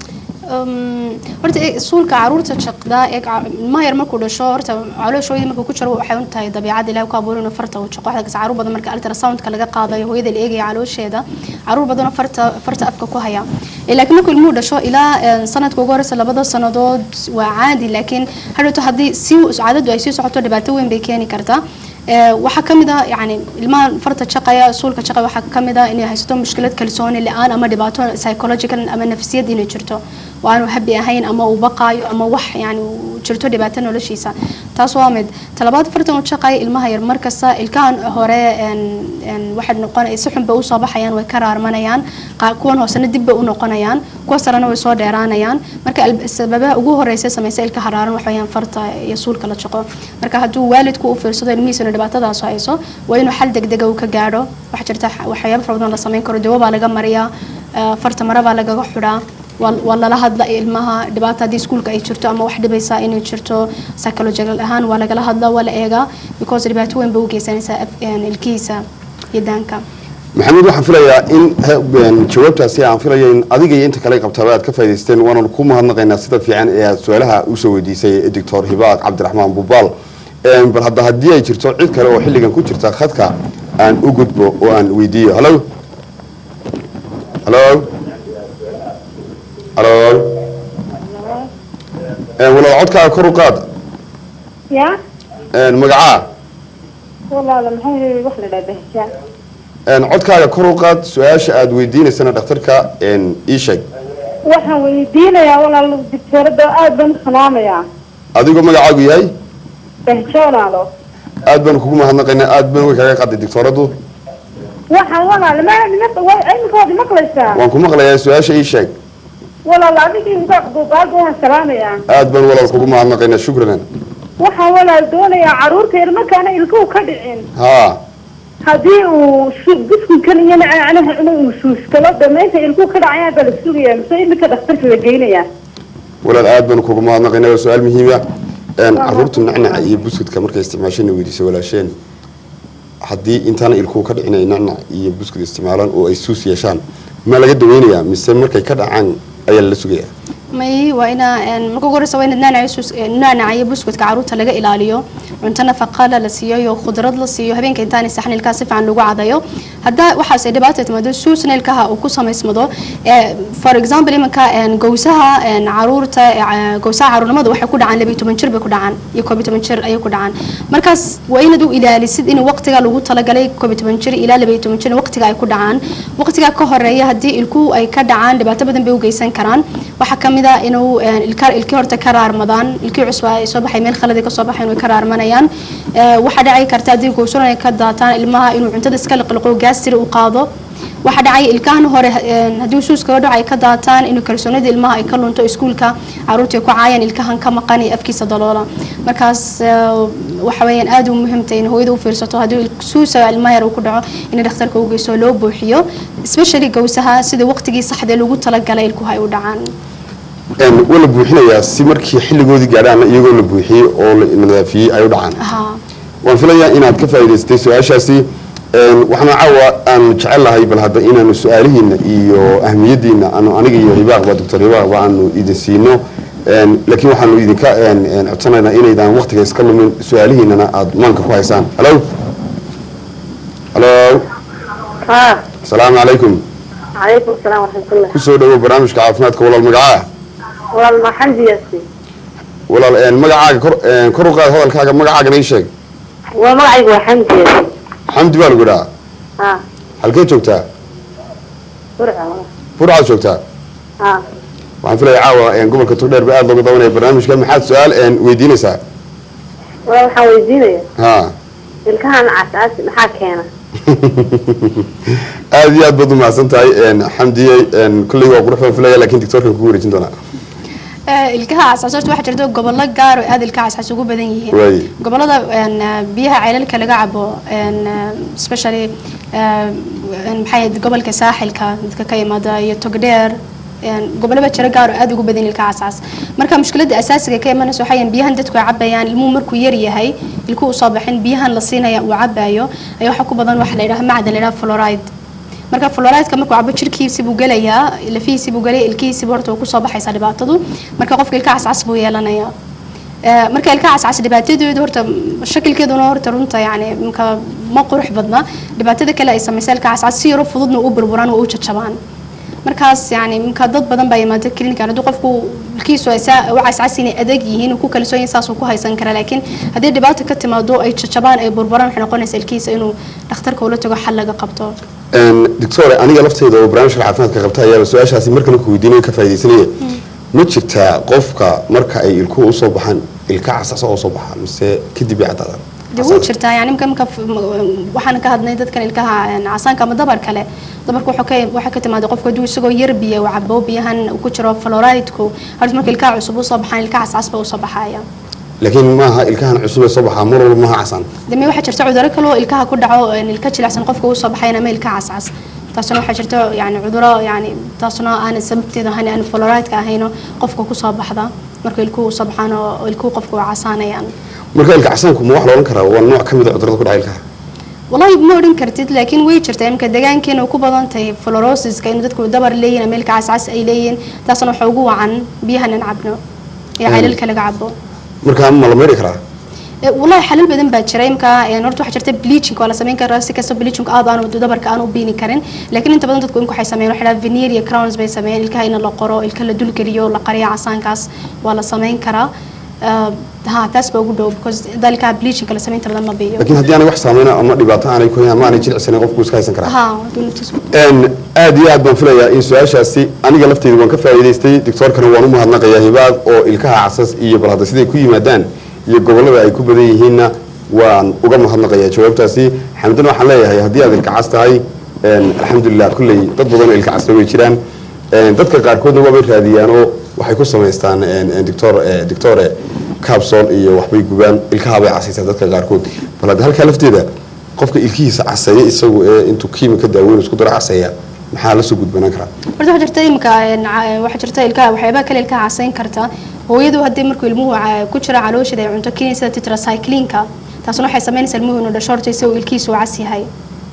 Um, horta ee, suulka caruurta shaqda ee ca- ilmaha yar markuu dhasho horta calooshooyadii markuu ku jiro waxay u tahay dabiicada ilaah ku abuuray inuu farta uu shaqo waxaa kas caruur badan marka ultrasoundka laga qaadayo hooyada la eegaya caloosheeda caruur badanoo farta farta afka ku haya Ee, laakiin markuu ilmuhu dhasho ilaa een, sanadka ugu horeysa labada sanadood waa caadi laakiin hadhowto haddii si caadadu ay sii socoto dhibaato weyn bay keeni kartaa Ee, waxaa ka mid ah yani ilmaha farta shaqaya suulka shaqaya waxaa ka mid ah inay haysato mushkilad kalsooni la-aan ama dhibaato psychological ama nafsiyad inay jirto oo aanu habi ahayn ama uu baqaayo ama wax yani uu jirto dhibaato noloshiisa taas waa mid talabaad fartan uu shaqaya ilmaha yar markasta ilkahan hore een, een, waxay noqon si xun bay usoo baxayaan way ka raarmanayaan qaa- kuwan hoosena dib bay u noqonayaan kuwa sarena way soo dheeraanayaan marka al- sababaha ugu horeysa samaysa ilka haraaran waxa weeyaan farta iyo suulka la shaqo marka hadduu waalidku u fiirsado ilmihiisuna dhibaatadaas hayso waa inuu xal degdega uu ka gaadho waxaa jirta xa- waxyaabo fara badan la samayn karo dawo baa laga mariyaa eh, farta mara baa lagaga xidhaa waa waa lala hadla ilmaha dhibaata haddii iskuulka ay jirto ama wax dhibaysa inay jirto psychological ahaan waa lagala hadla waa la eegaa because dhibaato weyn bay u geysanaysaa af- een, ilkihiisa iyo daanka maxamed waxaan filayaa in he- een, jawaabtaasi aan filaya in adiga iyo inta kale qabtaba aad ka faa'idaysteen waananu ku mahadnaqaynaa sida fiican ee aad su-aalaha usoo weydiisay doctor hibaaq cabdiraxmaan bubaal Een, bal hadda haddii ay jirto cid kale oo xilligan ku jirta khadka aan u gudbo oo aan weydiiyo halo halo halo Een, walaal codkaaga kor u qaad Ya. Een, magacaa Walaala maxay wax la dhaabahshaa. Een, codkaaga kor u qaad su-aasha aad weydiinaysana dhakhtarka een, ii sheeg Waxaan weydiinayaa walaal diktoorada aad baan u salaamayaa. adigoo magacaagu yahay Bahjo walaalo. aad baan kugu mahadnaqaynaa aad baan way kaga qaaday doctoradu Waxaan walaal ma ma way cilmigoodi maqlaysaa. waan ku maqlayaa su-aasha ii sheeg Walaal adigii inta duubaad waan salaamayaa. aad baan walaal kugu mahadnaqaynaa shukran Waxaan walaal doonayaa caruurta yar markaana ilkuhu ka dhicin. haa haddii uu su- biskunkan iyo macnaha inuu suuskalo dhamaynta ilkuhu ka dhacayaan baa la sugayaa mise imika dhakhtarka la geynayaa walaal aad baan kugu mahadnaqaynaa waa su-aal muhiima caruurtu nacnaca iyo buskudka markay isticmaashana weydiisay walaasheen haddii intaana ilkuhu ka dhicin ay nacnac iyo buskud isticmaalaan oo ay suus yeeshaan ma laga daweynayaa mise markay ka dhacaan ayaa lala sugayaa may waa ina een, marka ugu horeysa waa in naanaca sus- een, naanaca iyo buskudka caruurta laga ilaaliyo cunto nafaqala la siiyo iyo khudrad la siiyo habeenka intaanay saxan ilkaha si fiican lagu cadayo haddaa waxaas ay dhibaata timaado suusna ilkaha uu ku samaysmado ee, for example iminka een, gowsaha een, caruurta ee, ca- gowsaha caruurnimada waxay ku dhacaan labiyo toban jir bay ku dhacaan iyo koob iyo toban jir ayay ku dhacaan markaas waa inaad u ilaalisid in waqtiga lagu talagalay koob iyo toban jir ilaa labiyo toban jir waqtiga ay ku dhacaan waqtiga ka horeeya haddii ilkuhu ay ka dhacaan dhibaato badan bay u geysan karaan waxaa ka mid ah inuu een, ilka ilkii horta ka raarmadaan ilkii cusub ay soo baxay meel khaladi ka soo baxay inuu ka raarmanayaan Ee, waxaa dhici karta haddii gowsan ay ka daataan ilmaha inuu cuntada iska liqliqo gaastiri u qaado waxaa dhacay ilkahan hore een, haddii suuskaga dhaco ay ka daataan inuu kalsoonida ilmaha ay ka lunto iskuulka caruurta ay ku caayaan ilkahan ka maqan iyo afkiisa daloola markaas ee, waxa weeyaan aad u muhiimtay in hooyada u fiirsato haddii il- suusa ilmaha yar uu ku dhaco in dhakhtarka u geyso loo buuxiyo especially gowsaha sida waqtigii saxda loogu talagalay ilkuhu ay u dhacaan Een, waa la buuxinayaa si markii xilligoodii gaadhaan iyagoo la buuxiyey oo la nadaafiyey ay u dhacaan haa waan filayaa inaad ka faa'iidaystay su-aashaasi Een, waxaana caawa aan jecel lahay bal hadda inaanu su-aalihiina iyo ahmiyadiina aanu aniga iyo hibaaqba doctor hibaaqba aanu idin siino Een, laakiin waxaanu idinka een, een, codsanaynaa inaydaan waqtiga iska lumin su-aalihiinana aad maanka ku haysaan halo halo ها asalaamu calaykum عليكم السلام ورحمة الله kusoo dhawow barnaamijka caafimaadka walaal magacaa والله ما حمدي ياسي walaal een, magacaaga kor een, kor u qaad hadalkaaga magacaagana ii sheeg ومعي وحمدي ياسي xamdi baa lagu idhaha ها halkee joogtaa برعة burcaad joogtaa ها waxaan filaya caawa een, gobolka togdheer ba aad looga dabanaya barnaamijka maxaad su-aal een, weydiinaysaa والله waxaan weydiinaya ha ilkahan casaas maxaa keena aad iyo aad baad umahadsan tahay een, xamdiyey een, kulley waa qurux baan filaya lakin doctorkan kugu wareejin doonaa ilkaha cascas horta waxaa jirta gobollo gaar oo aad ilkaha cascas ugu badan yihiin Waay. gobollada een, biyaha ceelalka laga cabo een, especially een, maxay ahayd gobolka saaxilka dadka ka yimaada iyo togdheer een, gobollo baa jira gaar oo aad ugu badan ilkaha cascas marka mushkiladda asaasiga ka imanaysa waxaa yahay biyahan dadku ay cabayaan ilmuhu markuu yar yahay ilkuhu usoo baxin biyahan la siinaya uu cabayo ayaa waxaa ku badan waxa la yidhaha macdan la yidhaha fluoride marka fluorideska markuu cabo jirkiisi buu gelayaa lafihiisi buu gelaya ilkihiisiba horta uu kusoo baxaysaa dhibaatadu marka qofka ilka cascas buu yeelanayaa Eh, marka ilka cascas dhibaatadeedu horta shakilkeeduna horta runta yani marka ma qurux badna dhibaatada kale ay samaysa ilka cascas si yaro fududna u burburaan oo u jajabaan markaas yani marka dad badan baa yimaada clinican haddii qofku ilkiisu ay saa u cascas inay adag yihiin uu ku kalsoon yahay saasuu ku haysan karaa laakiin haddii dhibaata ka timaado ay jajabaan ay burburaan waxay noqonaysaa ilkiisa inuu dhakhtarka ula tago xal laga qabto Een, doctor aniga lafteyda oo barnaamijka caafimaadka qabta ayaaba su-aashaasi markale ku weydiinaya ka faaidaysanaya ma jirtaa qofka marka ay ilkuhu usoo baxaan ilka casas oo soo baxaa mise kadib bay caddaadaan dee wuu jirtaa yani imka imka waxaan ka hadnay dadkan ilkaha een, casaanka ama dabar kale dabarka wuxuu ka waxaa ka timaada qofku hadduu isagoo yar biya uu cabo biyahan uu ku jiro fluorideku horta marka ilkaha cusub usoo baxaan ilka cascas ba usoo baxaya laakiin maaha ilkahan cusub ee soo baxaa mar walba maaha casaan deme waxaa jirta cuduro kale oo ilkaha ku dhaco een, ilka jilicsan qofka usoo baxayan ama ilka cascas taasuna waxaa jirta yani cuduro yani taasuna aan sababteeda ahayn aan fluorideka ahayno qofka kusoo baxda marka ilkuhu usoo baxaan oo ilkuhu qofka waa casaanayaan marka ilka casaanku ma wax la odhan karaa waa nooc ka mid a cudurada ku dhaca ilkaha والله ما odhan kartid laakiin way jirtaa imka deegaankeena ku badan tahay fluorosiska in dadku dabar leeyihiin ama ilka cascas ay leeyihiin taasna waxa ugu wacan biyahan aan cabno ee ceelalka laga cabo marka ma la meeri karaa Eh, wallahi xalal badan baa jira imka een, horta waxaa jirta bleaching waa la samayn karaa si kasta bleaching aad aan dabarka aan u biini karin laakiin inta badan dadku imka waxay sameeyaan waxay dhahaan veneer iyo crowns bay sameeyaan ilkaha in la qoro ilka la dulgeliyo la qariyo casaankaas waa la samayn karaa Eh, ha taas baa ugu dhow because dalka bleaching la samayn badan ma biyo laakiin haddii aanay wax saameyna ama dhibaato aanay ku hayn ama aanay jilicsanin qofku iska haysan karaa ha dowladtiis Een, aad iyo aad baan filayaa in su-aashaasi aniga lafteyda waan ka faa'iidaystay doctoorkana waan u mahadnaqayaa hibaad oo ilkaha casas iyo bal hadda siday ku yimaadaan iyo gobollada ay ku badan yihiinna waan uga mahadnaqayaa jawaabtaasi xamdana waxaan leeyahay haddii aad ilka cas tahay een, alxamdulilah kulley dad badan oo ilka casna way jiraan Een, dadka qaarkoodna waabay raadiyaan oo waxay ku samaystaan een, een, doctor eh, doctore capsol iyo waxbay gubaan ilkahabay casaysaa dadka qaarkood bal hadda halkaa lafteeda qofka ilkihiisa caseeya isagu ee intuu kiimika daaweyn isku daro caseeya maxaa la soo gudbanaan karaa horta waxaa jirta imika een, ca- waxaa jirta ilkaha waxyaabaha kale ilkaha casayn karta hooyadu haddii markuu ilmuhu ca- ku jira calooshada ay cunto kiniin sida tetracyclinka taasuna waxay samaynaysaa ilmuhu inuu dhasho horta isagoo ilkiisu cas yahay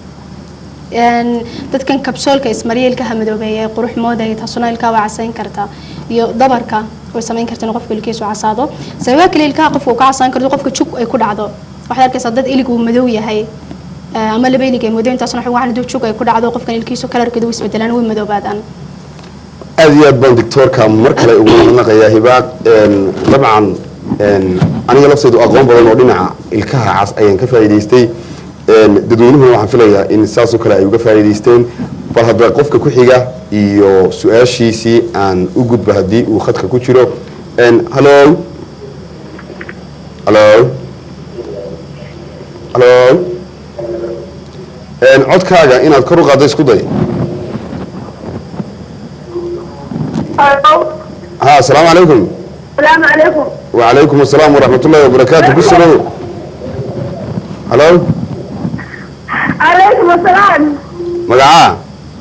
Een, dadkan kabsoolka ismariya ilkaha madoobeeya ee qurux moodaya taasuna ilkaha waa casayn karta iyo dabarka way samayn karta in qofka ilkiisu casaado sababaha kale ilkaha qofka uu ka casaan karto qofka jug ay ku dhacdo waxaad arkaysaa dad ilig uu madow yahay eh, ama laba ilig ay madow intaasuna waxa waxaan hadduu jug ay ku dhacdo qofkan ilkiisu kalarkeedu way isbedelaan way madoobaadaan aad iyo aad baan doctoorka mar kale ugu mahadnaqayaa hibaaq Een, dabcan een, aniga lafteydu aqoon badan oo dhinaca ilkaha cas ayaan ka faa'iidaystay Een, dadweynuhuna waxaan filayaa in saasoo kale ay uga faa'iidaysteen bal hadda qofka ku xiga iyo su-aashiisii aan u gudba haddii uu khadka ku jiro Een, hallo hallo hallo Een, codkaaga inaad kor u qaaddo isku day ها السلام عليكم السلام عليكم وعليكم السلام ورحمة الله وبركاته بسلو هلو عليكم السلام مقعاه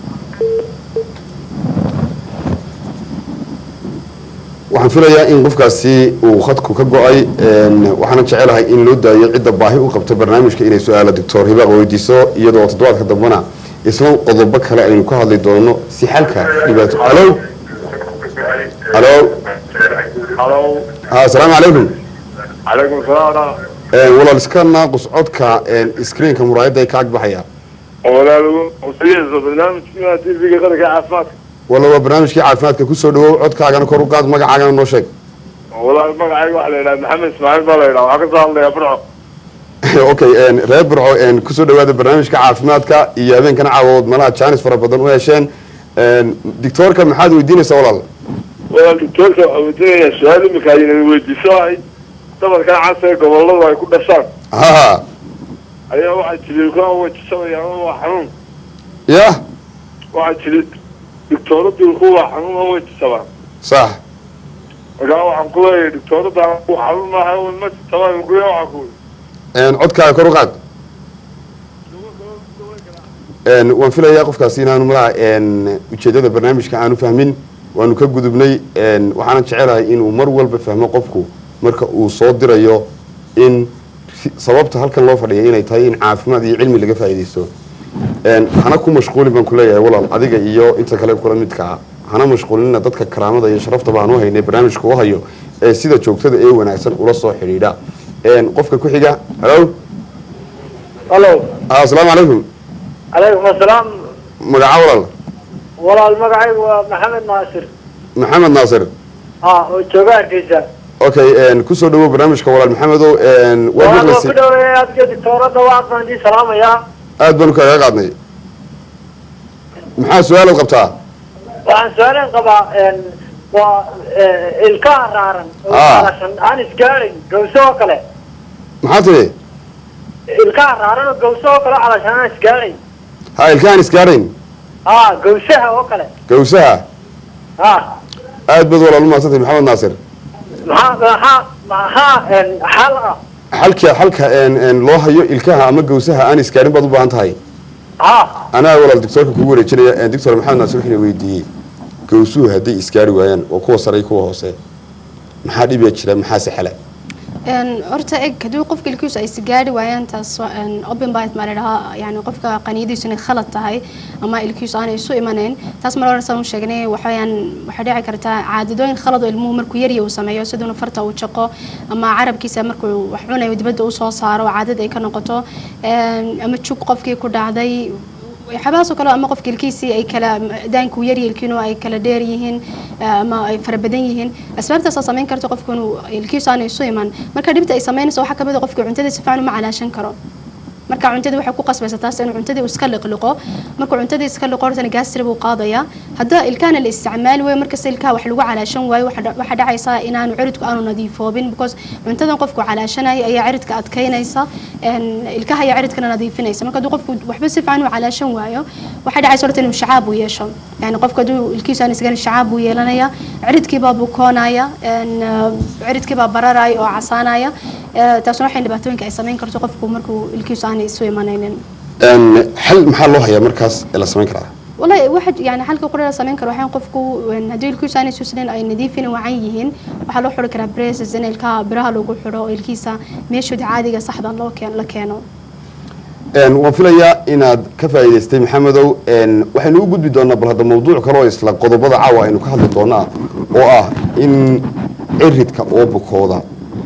waxaan filayaa in qofkaasi uu khadku ka go-ay een, waxaana jecelahay in loo daayo cidda baahi u qabta barnaamijka inay su-aala doctor hibaaq weydiiso iyadoo toddobaadka dambena isla qodobo kale aynu ka hadli doono si xalka dhibaato halo halo halo ha asalaamu calaykum calaykum salaam Een, walaal iska naaqus codka een, screenka muraayadda ay ka ag baxaya walaal wasiyeyso barnaamijkiina tv-ga qaranka caafimaadka walla waa barnaamijkii caafimaadka kusoo dhawow codkaagana kor u qaad magacaagana noo sheeg walaal magacayga waxaa la yidhaha maxamed ismaaciil baa la yidhaha waxaa kasoo hadlaya burco okay reer burco kusoo dhawaada barnaamijka caafimaadka iyo habeenkana caawadood malaha jaanis fara badan u hesheen doctoorka maxaad weydiinaysaa walaal walaal doctoorka waxaa weydiinayaa su-aal imika aynan weydiiso ahay dabarkan casa ee goboladu ay ku dhashaan ha ayaa waxaa jiri ilkaha wejisabaya ama waa xanuun ya waxaa jiri doctoorada ilkuhu waa xanuun oo wejisabaa sax markaa waxaan ku leeyahay doctoorada ku xanuun maaha ma jisabaa ilkuya waxaa ku codkaaga kor u qaad waan filayaa qofkaasi inaanu malaha ujeedada barnaamijka aanu fahmin waanu ka gudubnay waxaana jecelahay inuu mar walba fahmo qofku marka uu soo dirayo in sababta halkan loo fadhiya inay tahay in caafimaad iyo cilmi laga faa'iidaysto hana ku mashquulin baan kuleeyahay walaal adiga iyo inta kale kula midkaa hana mashquulinina dadka karaamada iyo sharaftaba aan u haynay barnaamijka u hayo ee sida joogtada ee wanaagsan ula soo xidhiidha qofka ku xiga halo halo asalaamu calaykum calaykum asalaam magaca walaal walaal magacaygu waa maxamed naasir maxamed naasir ha oo jooga hargeysa okay kusoo dhawow barnaamijka walaal maxamedow waad waan ku maqlaysay dhaweeya adiga doctoorada waa baan idin salaamayaa aad baanu kaaga qaadnay maxaa su-aalaad qabtaa waxaan su-aaleen qabaa waa ilkaha raaran oo Ah. qalashan aan isgaadhayn gawso oo kale maxaa tidhi ilkaha raaran oo gawso oo kale calashan aan isgaadhayn ha ilkahan isgaadhayn ha gawsaha oo kale gawsaha ha aad baad walaal u mahadsantahay maxamed naasir maxaa maxaa maxaa xal ah xalka xalka loo hayo ilkaha ama gawsaha aan isgaadhin baad u baahan tahay ha anaa walaal doctoorka kugu wareejinaya doctor maxamed naasir wuxuuna weydiiyey gawsuhu hadday isgaari waayaan waa kuwa sare iyo kuwa hoose maxaa dhibiya jira maxaa sexela Een, horta eg haddii qofka ilkiisu ay sigaari waayaan taas waa, een, open bite maa ladhahaa yani qofka qaniyadiisu inay khalad tahay ama ilkiisu aanay isu imanayn taas mar hore saan u sheegnay waxaweyaan waxay dhici kartaa caadadooyin khalad oo ilmuhu markuu yarya uu sameeyo siduuna farta uu jaqo ama carabkiisa markuu wax cunayo dibadda u soo saaro oo caadad ay ka noqoto Een, ama jug qofkii ku dhacday waxyaabahaas oo kale ama qofka ilkiisii ay kala daanku yar ilkiinu ay kala dheer yihiin ama ay fara badan yihiin asbaabtaasaa samayn karta qofku inuu ilkiisu aanay isu iman marka dhibta ay samaynayso waxaa kamid a qofka cuntada si fiican uma calaashan karo marka cuntadii waxay ku qasbaysa taas inuu cuntadii uu iska liqliqo markuu cuntadii iska liqo hortana gaastri buu qaadaya hadda ilkaana la isticmaali waayo markasta ilkaha wax lagu calaashan waayo waxa dha- waxaa dhacaysa inaanu ciridku aanu nadiifoobin because cuntadan qofku calaashanaya ayaa ciridka adkaynaysa een, ilkaha ayaa ciridkana nadiifinaysa marka hadduu qofku waxba si fiican u calaashan waayo waxay dhacaysa horta inuu shacaab uu yeesho yani qofka hadduu ilkiisu aan isgarin shacaab buu yeelanaya ciridkiibaa bukoonaya een, uh, ciridkiibaa bararaya oo casaanaya Eh, taasna waxay dhibaatooyinka ay samayn karto qofku markuu ilkiisu aanay isu imanaynin xal maxaa loo hayaa markaas ee la samayn karaa والله واحد يعني حلقة قرر سمين كرو حين قفكو إن هدول الكيس أنا سوسلين أي نظيفين وعيهن وحلو حلو كرا بريس زين الكا برها لو حلو الكيسة ميشو دي عادي صح ده الله كان لكانوا waan filayaa inaad ka faa'iidaystay maxamedow waxaynu u gudbi doonaa bal hadda mawduuc kale oo isla qodobada caawa aynu ka hadli doonaa oo ah in ciridka oo bukooda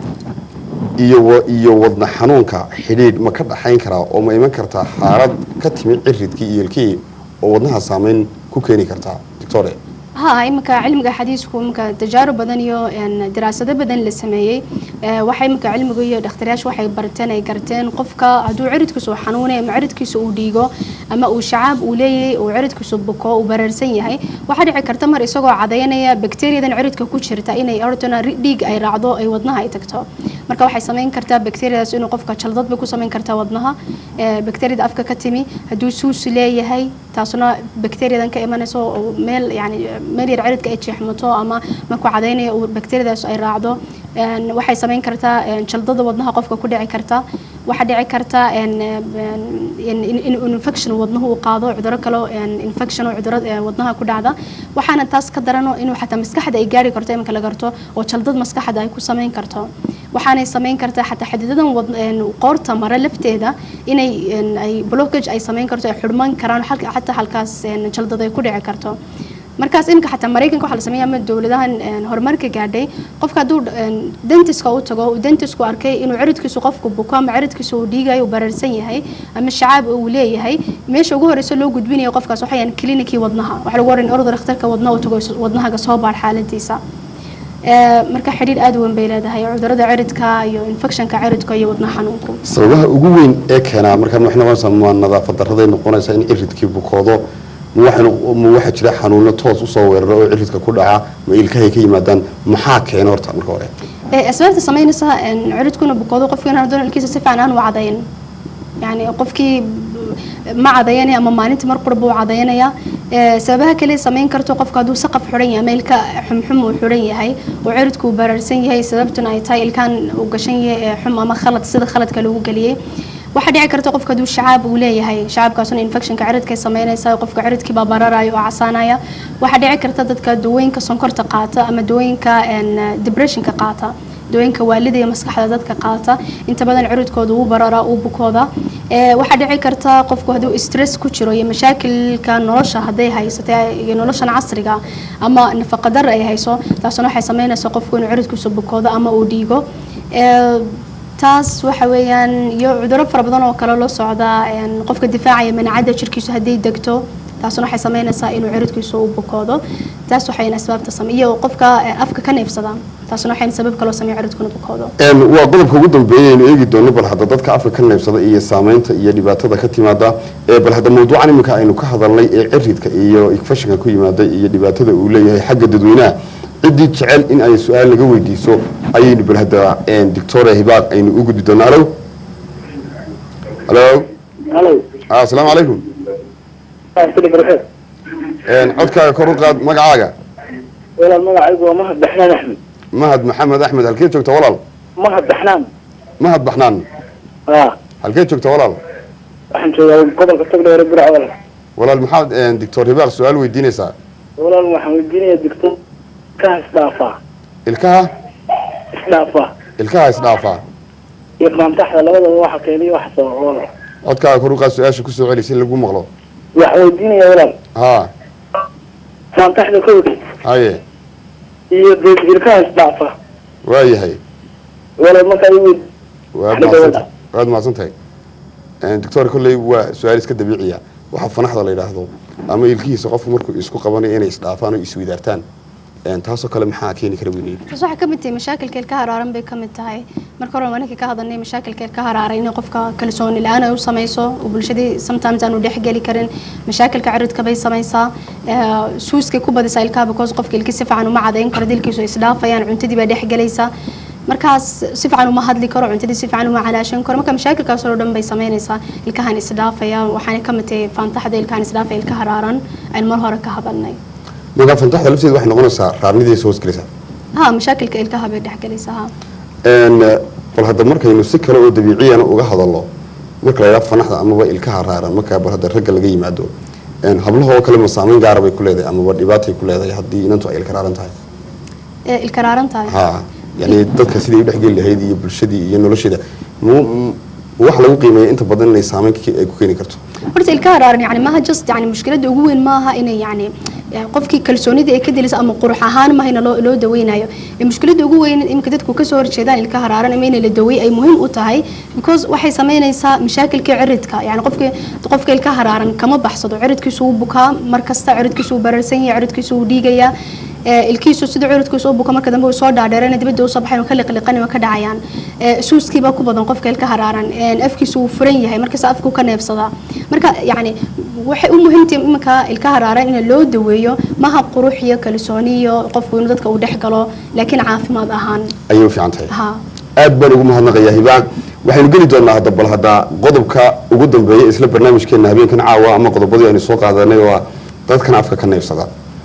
iyo wa- iyo wadna xanuunka xidhiidh ma ka dhaxayn karaa oo ma iman kartaa xaalad ka timid ciridkii iyo ilkihii oo wadnaha saameyn ku keeni kartaa doctore ها إمك علمك حديثكم إمك تجارب بدنيو إن دراسة بدن للسمية waxay imika cilmigu iyo dhakhtaryaashu waxay barteen ay garteen qofka hadduu ciridkiisu xanuunay ama ciridkiisu uu dhiigo ama uu shacaab uu leeyahay uu ciridkiisu buko uu bararsan yahay waxaa dhici karta mar isagoo cadaynaya bakteeriyadan ciridka ku jirta inay ortona dhiig ay raacdo ay wadnaha ay tagto marka waxay samayn kartaa bakteeriyadaas inuu qofka jaldad bay ku samayn kartaa wadnaha ee, bakteeriyada afka ka timi hadduu suus leeyahay taasuna bakteeriyadan ka imanayso oo meel yani meel yar ciridka ay jeexmato ama markuu cadaynayo uu bakteeriyadaas ay raacdo een, waxay samayn kartaa een, jaldada wadnaha qofka ku dhici karta waxaa dhici karta een, een, in- in in infection wadnuhu uu qaado cuduro kale oo, een, infection oo cuduro ee, wadnaha ku dhacda waxaana taas ka darano inuu xataa maskaxda ay gaari karto iminka la garto oo jaldad maskaxda ay ku samayn karto waxaanay samayn kartaa xataa xadidadan wad- een, qoorta mare lafteeda inay een, ay blockage ay samayn karto ay xidhman karaan halka- xataa halkaas een, jaldad ay ku dhici karto markaas iminka xataa maraykanka waxaa la sameeya ama dowladahan een, horumarka gaadhay qofka hadduu een, dentiska u tago uu dentisku arkay inuu ciridkiisu qofku buko ama ciridkiisu uu dhiigayo uu bararsan yahay ama shacaab uu leeyahay meesha ugu horeysa loo gudbinayo qofkaas waxay yahan klinikii wadnaha waxaa lagu oran orda dhakhtarka wadnaha u tago wadnahaga soo baar xaaladiisa Ee, marka xidhiir aad u weyn bay leedahay cudurada ciridka iyo infectionka ciridka iyo wadna xanuunku sababaha ugu weyn ee keenaa markaan waxay noqonaysaa ma nadaafad darraday noqonaysaa in ciridkii bukoodo ma waxaa ma waxaa jira xanuuno toos usoo weerara oo ciridka ku dhaca ma ilkahay ka yimaadaan maxaa keena horta marka hore Ee, asbaabta samaynaysa een, ciridkuna bukoodo qofkii inaan doon ilkiisa si fiican aan u cadayn yani qofkii ma cadayanaya ama maalintii mar qurba u cadayanaya Ee, sababaha kale samayn karto qofka hadduu saqaf xidhan yahay ama ilka xumxum uu xidhan yahay oo ciridku uu bararsan yahay sababtuna ay tahay ilkaan uu gashan yahay ee xum ama khalad sida khaladka lagu geliyey waxaa dhici karta qofka hadduu shacaab uu leeyahay shacaabkaasuna infectionka ciridkay samaynaysa qofka ciridkii baa bararaya oo casaanaya waxaa dhici karta dadka dawooyinka sonkorta qaata ama dawooyinka een, depressionka qaata dawooyinka waalida iyo maskaxda dadka qaata inta badan ciridkooda uu bararaa uu bukooda Ee, waxaa dhici karta qofku hadduu stress ku jiro iyo mashaakilka nolosha hadday haysato iyo noloshan casriga ama nafaqadar ay hayso taasuna waxay samaynaysaa qofku inuu ciridkiisu bukoodo ama uu dhiigo Ee, taas waxa weeyaan iyo cudurro fara badan oo kale loo socda een, qofka difaacaya manacadda jirkiisu hadday degto taasuna waxay samaynaysaa inuu ciridkiisu u bukoodo taas waxayna asbaabta samey iyo qofka eh, afka ka neefsada taasuna waxayna sabab kaloo sameeya ciridkuna bukoodo Een, waa qodobka ugu dambeeya aynu eegi doono bal hadda dadka afka ka neybsada iyo saameynta iyo dhibaatada ka timaada ee bal hadda mawduucan iminka aynu ka hadalnay ee ciridka iyo infectionka ku yimaada iyo dhibaatada uu leeyahay xagga dadweynaha ciddii jecel in ay su-aal naga weydiiso ayaynu bal hadda een, doctora hibaaq aynu u gudbi doonaa alo alo halo ah, asalaamu calaykum sida barxeed Een, codkaaga kor u qaad magacaaga walaal magacaygu waa mahad baxnaan axmed mahad maxamed axmed halkee joogta walaal mahad baxnaan mahad baxnaan aa halkee joogta walaal waxaan joogaa gobolka togdheere birac walaal walaal maxaad een, doctor hibaaq su-aal weydiinaysaa walaal waxaan weydiinayaa digtor kaha isdhaafaa ilkaha isdhaafaa ilkaha isdhaafaa iyo qaantaxda labadaba waxa keeniyo waxa sababa walaal codkaaga kor u qaad su-aasha kusoo celi si lagu maqlo waxaan weydiinayaa walaal haa qaantaxda kowda haye iyo dee ilkaha isdhaafaa waayahay walaal markaa i weyd waad Xagga mahadsantahay waad mahadsantahay doctor kolley waa su-aal iska dabiiciya waxaa fanaxda la yidhaahdo ama ilkihiisa qofku markuu isku qabanayo inay isdhaafaan oo iswidaartaan Een, taasoo kale maxaa keeni kara weynay taas waxay ka mid tahay mashaakilka ilka haraaran bay ka mid tahay marka hore waanaka ka hadalnay mashaakilka ilka haraaran inay qofka kalsooni la-aan ay u samayso oo bulshadii sometimes aanu dhexgeli karin mashaakilka ciridka bay samaysaa ee, suuskay ku badisaa ilkaha because qofka ilki si fiican uma cadayn karo dilkiisu isdhaafayaan cuntadii baa dhexgelaysa markaas si fiican uma hadli karo cuntadii si fiican uma calaashan karo marka mashaakilkaas oo dhan bay samaynaysaa ilkahan isdhaafaya waxaana ka mid tahay faantaxda ilkahan isdhaafaya ilka haraaran aynu mar hore ka hadalnay marka fantaxda lafteeda waxay noqonaysaa raarnidiisa hoos gelaysaa ha mashaakilka ilkaha bay dhexgelaysaa ha Een, bal hadda markaynu si kale oo dabiiciyana uga hadalno marka la yidhaha fanaxda amaba ilkaha raaran marka bal hadda ragga laga yimaado Een, hablaha oo kale ma saameyn gaara bay ku leedahay amaba dhibaatay ku leedahay haddii inantu ay ilka raaran tahay ee ilka raaran tahay ha yani dadka siday u dhexgeli lahayd iyo bulshadii iyo nolosheeda mu- mu- waxa lagu qiimeeya inta badan inay saameyn ka- ay ku keeni karto horta ilka haraaran yani maaha just yani mushkiladda ugu weyn maaha inay yani eh, qofkii kalsoonida ay ka dilayso ama qurux ahaan maaha in loo loo daweynayo ee mushkiladda ugu weyn imika dadku kasoo horjeedaan ilka haraaran ama in la daweey ay muhiim u tahay because waxay samaynaysaa mashaakilka ciridka yani qofka qofka ilka haraaran kama baxsado ciridkiisu wuu bukaa mar kasta ciridkiisu wuu bararsan yahay ciridkiisu wuu dhiigayaa ee, ilkiisu sida ciridkiisu u buka marka dambe uu soo dhaadheerana dibadda usoo baxayn oo ka liqliqan oo ka dhacayaan Ee, suuskiibaa ku badan qofka ilka haraaran Een, afkiisu wuu furan yahay markaas afku ka neebsadaa marka yacni waxay u muhiimtahay iminka ilka haraaran in loo daweeyo maha qurux iyo kalsooni iyo qofku inuu dadka uu dhex galo laakiin caafimaad ahaan ayay u fiican tahay ha aad baan ugu mahadnaqayaa hibaan waxaynu geli doonaa hadda bal hadda qodobka ugu dambeeya isla barnaamijkeena habeenkan caawa ama qodobadii aynu soo qaadanay oo ah dadkan afka ka neybsada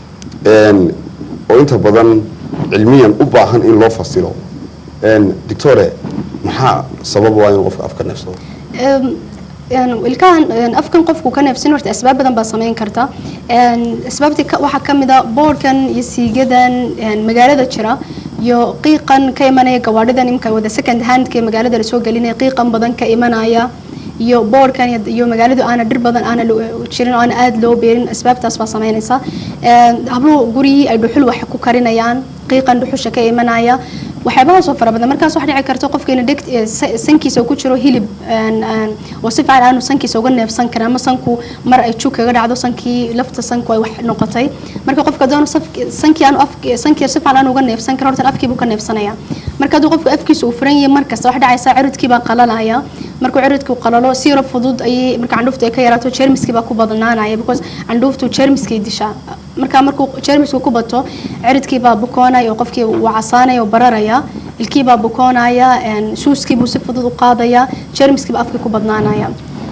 Een, oo inta badan cilmiyan u baahan in loo fasilo Een, doctore maxaa sabab waa inuu qofka afka neybsado Ehm, een, ilkahan een, afkan qofku ka neefsin horta asbaab badan baa samayn karta Een, asbaabtii ka- waxaa ka mid a boodhkan iyo siigadan een, magaalada jira iyo qiiqan ka imanaya gawaadhidan imka wada second handka ee magaalada lasoo gelinaya qiiqan badan ka imanaya iyo boodhkan iyo- iyo magaaladu aana dhir badan aana lo- jirin oo aana aada loo beerin asbaabtaas baa sameynaysa Een, habluhu gurigii ay dhuxul wax ku karinayaan qiiqan dhuxusha ka imanaya waxyaabahaas oo fara badan markaas waxaa dhici karta qofkeena dheg eh, sa- sankiisa uu ku jiro hilib een, een, oo si fiican aanu sankiisa uga neefsan karin ama sanku mar ay jug kaga dhacdo sankii lafta sanku ay wax noqotay marka qofka doona sankii aanu afki- sankii si fiican aanu uga neefsan karin horta afkii buu ka neefsanaya marka hadduu qofku afkiisa uu furan yahay markasta waxa dhacaysa ciridkii baa qalalaya markuu ciridku qalalo si yaro fudud ayay marka candhuuftu ay ka yaraato jeermiskii baa ku badnaanaya because candhuuftu jeermiskay dishaa marka markuu jeermisku ku bato ciridkii baa bukoonaya oo qofkii wuu casaanaya oo bararaya ilkii baa bukoonaya een, suuskii buu si fudud u qaadaya jeermiskii baa afkii ku badnaanaya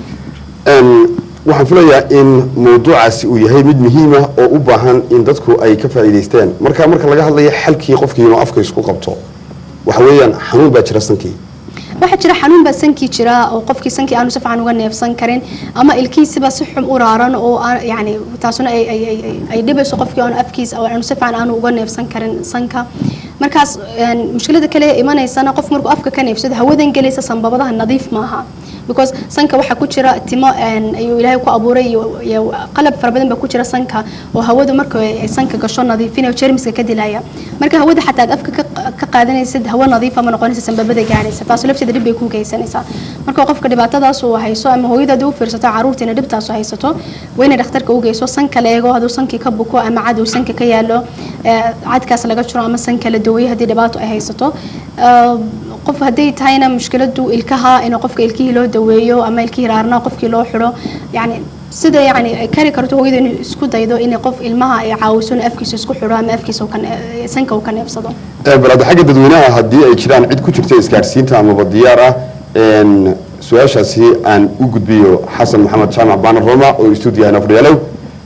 Een, waxaan filayaa in mawduucaasi uu yahay mid muhiim ah oo u baahan in dadku ay ka faa'iidaystaan marka marka laga hadlayo xalkii qofkii inuu afka isku qabto waxa weeyaan xanuun baa jira sankii waxaa jira xanuun baa sankii jira oo qofkii sankii aanu si fiican uga neefsan karin ama ilkiisiba si xun u raaran oo aan yani taasuna ay ay ay ay- ay dhibayso qofkii aanu afkiisa oo aanu si fiican aanu uga neefsan karin sanka markaas een, mushkilada kale ee imanaysana qof markuu afka ka neefsado hawadan gelaysa sanbabadaha nadiif maaha because sanka waxaa ku jira timo een, ayuu ilaahay ku abuuray iyo iyo qalab fara badan baa ku jira sanka oo hawadu marka ay sanka gasho nadiifinayo jeermiska ka dilaya marka hawada xataa aad afka ka- ka qaadanaysid hawo nadiifa ma noqonaysa sanbabada gaadhaysa taas lafteeda dhib bay ku geysanaysaa marka qofka dhibaatadaas uu hayso ama hooyada haddii u fiirsato caruurtiina dhibtaas u haysato waa inay dhakhtarka u geyso sanka la eego hadduu sankii ka buko ama cad uu sanka ka yaalo ee, cadkaas laga jiro ama sanka la daweeyo haddii dhibaato ay haysato Ee, qof hadday tahayna mushkiladu ilkaha in qofka ilkihii loo daweeyo ama ilkihii raarnaa qofkii loo xidho yani sida yani ay kari karto hooyada inay isku daydo inay qof ilmaha ay caawiso inuu afkiisa isku xidho ama afkiisa uu ka ne- sanka uu ka neefsado Ee, bal hadda xagga dadweynaha haddii ay jiraan cid ku jirta isgaadhsiinta amaba diyaar ah een, su-aashaasi aan u gudbiyo xasan maxamed jaamac baana roma oo istuudiyaha fadhiyaalow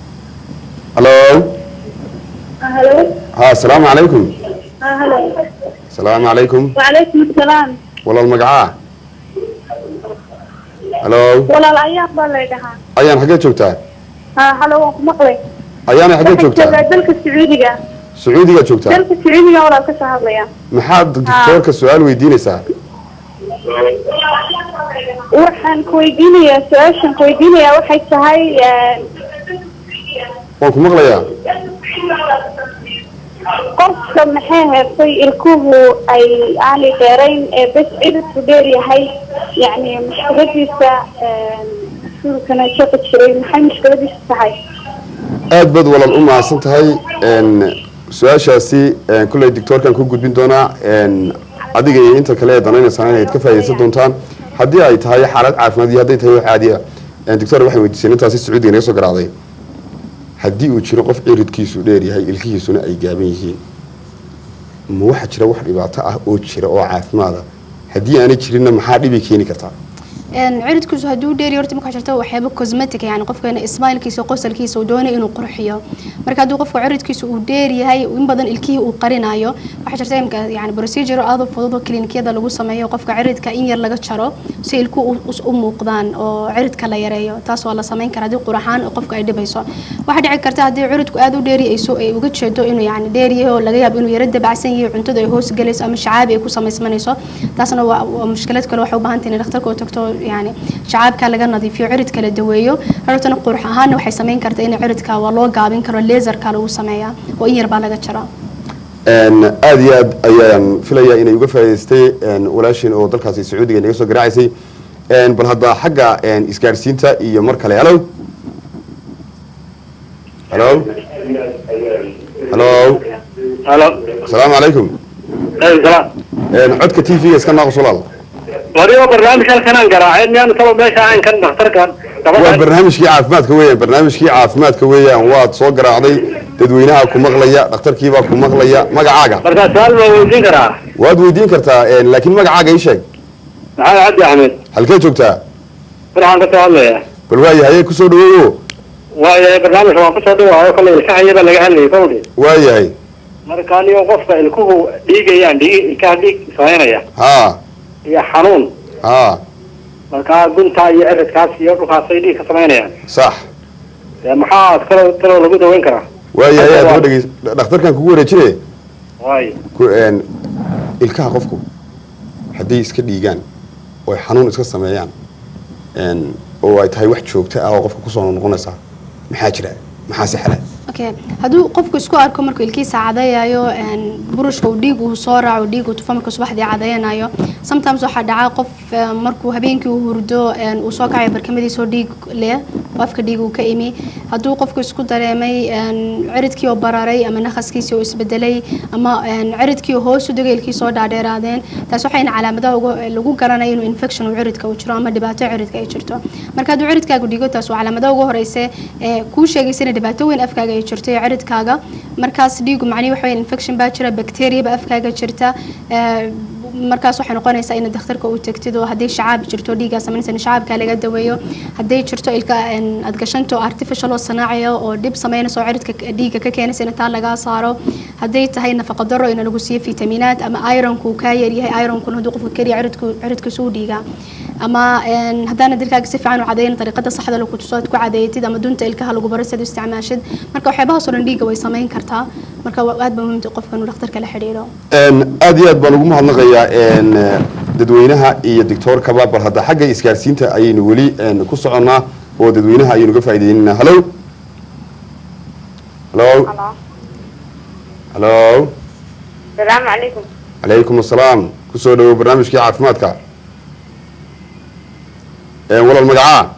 halo halo ha asalaamu calaykum halo asalaamu calaykum wacalaykum asalaam walaal magacaa halo walaal ayaan baa lay dhahaa ayaan xaggee joogtaa ha halo waan ku maqlay ayaana xaggee waxaan joogtaa joogaa dalka sacuudiga sacuudigaa joogtaa dalka sacuudiga walaal ka soo hadlaya maxaad doctoorka su-aal weydiinaysaa waxaan ku weydiinayaa su-aashan ku weydiinayaa waxay tahay een, waan ku maqlayaa qofka maxay heertay ilkuhu ay aanay dheerayn ee bes ciridku dheer yahay yacni mushkiladiisa een, siduu kana shaqi jiray maxay mushkiladiisa tahay aad baad walaal u mahadsan tahay een, su-aashaasi een, kolley doctoorkan ku gudbin doonaa een, adiga iyo inta kale ee danaynaysaan inayd ka faa'iidaysan doontaan haddii ay tahay xaalad caafimaad iyo hadday tahay wax caadi ah een, doctor waxay weydiiseen intaasi sacuudiga naga soo garaacday haddii uu jiro qof ciridkiisu dheer yahay ilkihiisuna ay gaaban yihiin ma waxaa jira wax dhibaato ah oo jira oo caafimaada haddii aanay jirinna maxaa dhibi keeni kartaa een ciridkiisu hadduu dheeri horta markaa jirto waxyaabo cosmetic yani qofkeena ismailkiisa qosalkiisa uu doonayo inuu qurxiyo marka hadduu qofka ciridkiisa uu dheer yahay in badan ilkihii uu qarinayo waxaa jirta imka yani procedure aad u fudud oo klinikiyada lagu sameeyo qofka ciridka in yar laga jaro si ilku u, us- u muuqdaan oo ciridka la yareeyo taas waa la sameyn karaa haddii quraxaan oo qofka ay dhibayso waxaa dhici karta haddii ciridku aad u dheeri ay soo ay uga jeedo inuu yani dheer yahay oo laga yaabo inuu yaro dabacsan yahay cuntada ay hoos galayso ama shacaabi ay ku samaysmanayso taasna waa waa mushkilad kale waxay u baahan tahay in dhakhtarka u tagto yani shacaabka laga nadiifiyo ciridka la daweeyo hortana qurux ahaanna waxay sameyn kartaa in ciridka waa loo gaabin karo laserka lagu sameeyaa oo in yar baa laga jaraa Een, aad iyo aad ayaan filayaa inay uga faa'iidaystay een, walaashin oo dalkaasi sacuudiga naga soo garacaysay Een, bal hadda xagga een, isgaadhsiinta iyo mar kale halo halo halo halo asalaamu calaykum salaam Een, codka t v-ga iska naaqus walaal wadigo barnaamij halkanaan garaacay miyaan taba meesha aan kan dhakhtarkan waa barnaamijkii caafimaadka weeyaan barnaamijkii caafimaadka weeyaan waad soo garaacday dadweynaha ku maqlaya dhakhtarkiibaa ku maqlaya magacaaga markaa su-aal baa weydiin karaa waad weydiin kartaa een, laakiin magacaaga ii sheeg maxamed cabdi axmed halkee joogtaa waxaan kasoo hadlayaa bal waayahay kusoo dhaweeyo waayahay barnaamijka waan kusoo dhawaayo kale ilkahaya baa laga hadlayay kowdhi waayahay marka anigo qofka ilkuhu dhiigayaan dhiig ilkaha dhiig samaynaya haa iyo xanuun haa markaa gunta iyo eridkaas iyo dhulkaasay dhiig ka samaynayaan sax dee maxaa kaloo kaloo lagu daweyn karaa waayahay aad uga dhegeys dhakhtarkan kugu wareejine waayo ku een ilkaha qofku hadday iska dhiigaan oo ay xanuun iska sameeyaan een, oo ay tahay wax joogto ah oo qofka kusoo noqonaysa maxaa jira maxaa si xala okay hadduu qofku isku arko markuu ilkiisa cadayayo een, burushka uu dhiig uu soo raaco dhiig uu tufo markuu subaxdii cadayanayo sometimes waxaa dhaca qof een, markuu habeenkii uu hurdo een, uu soo kacayo barkamadiisoo dhiig leh oo afka dhiig uu ka imi hadduu qofku isku dareemay een, ciridkii oo bararay ama nakhaskiisii oo isbedelay ama een, ciridkii oo hoos u degay ilkii soo dhaadheeraadeen taas waxayna calaamadaha ugu- lagu garanaya inuu infection uu ciridka uu jiro ama dhibaato ciridka ay jirto marka hadduu ciridkaagu dhigo taas waa calaamadaha ugu horeysa ee kuu sheegaysa in dhibaato weyn afkaaga ay jirto iyo ciridkaaga markaas dhiigu macnihi waxa weeye infection baa jira bacteria ba afkaaga jirta ee, markaas waxay noqonaysaa inaad dhakhtarka u tagtid oo haddii shacaab jirto dhiiggaa samaynaysa in shacaabkaa laga daweeyo hadday jirto ilka een, aad gashanto artificial oo sanaaciya oo dhib samaynaysa oo ciridka dhiigga ka keenaysa in taa lagaa saaro hadday tahay nafaqa daro in lagu siiyo fitamiinaad ama ironku kaa yaryahay ironkuna hadduu qofka keliya ciridku ciridkiisu u dhiigaa ama een, haddaana dilkaaga si fiican u cadayn dariiqada saxda lagu tuso aad ku cadeeyatid ama dunta ilkaha lagu baro siad u isticmaashid marka waxyaabahaas oo dhan dhiigga way samayn kartaa marka waa aad ba muhiim tahay qofka inuu dhakhtarka la xidhiidho Een, aad iyo aad baan ugu mahadnaqayaa een, eh, dadweynaha iyo doctoorkaba bal hadda xagga isgaarsiinta ayaynu weli een, ku soconnaa oo dadweynaha ayaynu ga faa'iideynaynaa hallo hallo hallo salaamu calaykum calaykum assalaam kusoo dhawow barnaamijkii caafimaadka Een, walaal magacaa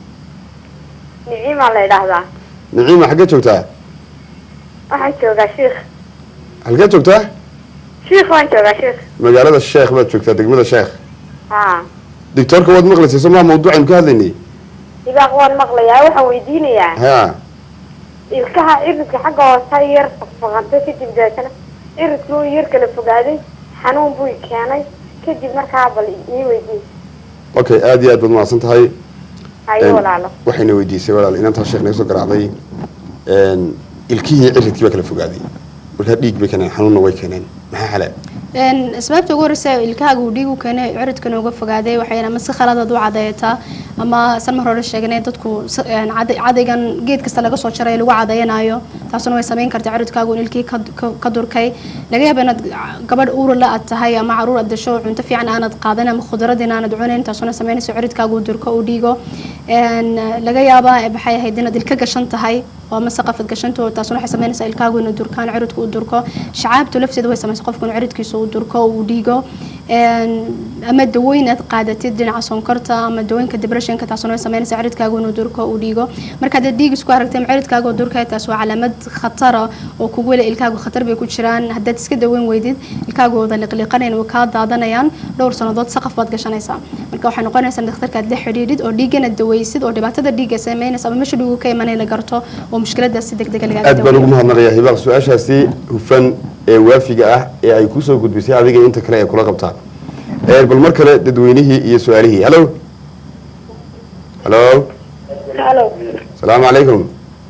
niciimaa la idhaahdaa niciima xaggee joogtaa waxaan joogaa shiikh halkee joogtaa shiikh waan joogaa shiikh magaalada sheekh baad joogtaa degmada sheekh ha doctoorka waad maqlaysay soo maa mawduucaynu ka hadlaynay ibaaq waan maqlayaa waxaan weydiinayaa ha ilkaha ciridka xagga hoose yar faqfaqantay kadib deetana ciridkii uu yar kala fogaaday xanuun buu i keenay kadib markaa bal ii weydiin okay aad iyo aad baad mahadsan tahay hayo Een, walaalo waxayna weydiisay walaal inantaa sheekh naga soo garaacday een, ilkihii ciridkii baa kala fogaaday markaa dhiig bay keeneen xanuunna way keeneen maxaa xale Een, asbaabta ugu horeysa ilkahaaga uu dhiig u keenay ciridkana uga fogaaday waxayna ama si khaladaad u cadeeyataa ama san mar hore sheegnay dadku si- een, cad- cadaygan geed kasta laga soo jaray lagu cadayanayo taasuna way samayn kartaa ciridkaagu in ilkii ka- ka- ka durkay laga yaaba inaad gabadh uur la aad tahay ama caruur aad dasho cunto fiican aanad qaadan ama khudradin aanad cunayn taasuna samaynayso ciridkaagu uu durko uu dhiigo Een, laga yaaba maxay ahayd inaad ilka gashan tahay oo ama saqafad gashanto taasuna waxay samaynaysaa ilkaagu inuu durkaan ciridku uu durko shacaabtu lafteeda way samaysaa qofku inuu ciridkiisa uu durko uu dhiigo Een, ama dawooyin aad qaadatid dhinaca sonkorta ama dawooyinka depressionka taasuna way samaynaysaa ciridkaagu inuu durko uu dhiigo marka haddaad dhiig isku aragtay ama ciridkaaga oo durkaya taas waa calaamad khatara oo kugu weli ilkaagu khatar bay ku jiraan haddaad iska daweyn weydid ilkaagu wada liqliqanayn way kaa daadanayaan dhowr sannadood saqaf baad gashanaysaa marka waxay noqonaysaa in dhakhtarka aad la xidhiidhid oo dhiiggana daweysid oo dhibaatada dhiigga samaynaysa ama meesha dhiigu ka imanay la garto oo mushkiladaas si degdega lagaaga aad baan ugu daweeyo mahadnaqayaa hibaaq su-aashaasi hufan ee waafiga ah ee ay kusoo gudbisay adiga inta kale ee kula qabtaa Een, bal mar kale dadweynihii iyo su-aalihii hallo hallo halo salaamu calaykum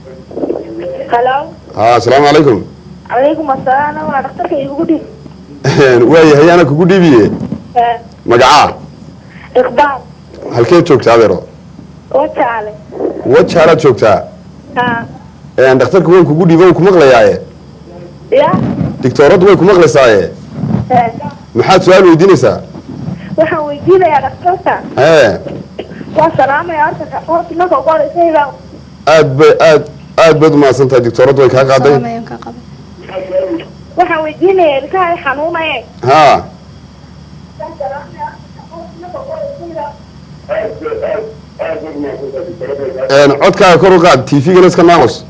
halo ha asalaamu calaykum calaykum asalaam waa dhakhtarka igu dhig waayahay ana kugu dhiibiye magacaa iqbaal halkeed joogtaa adeero wajaale wajaalaad joogtaa ha Een, dhakhtarka waan kugu dhiiba wuu ku maqlayaaye ya digtooraddu way ku maqlaysaaye maxaad su-aal weydiinaysaa waxaan weydiinayaa dhakhtarka hee waa salaamaya horta horta marka ugu horeysa hibaaq aad bay aad aad baad umahadsan tahay digtooraddu way kaa qaaday Salaam kaa qaba. waxaan weydiinayaa ilkaha ay xanuunaye ha Een, codkaaga kor u qaad tvgana iska naaqos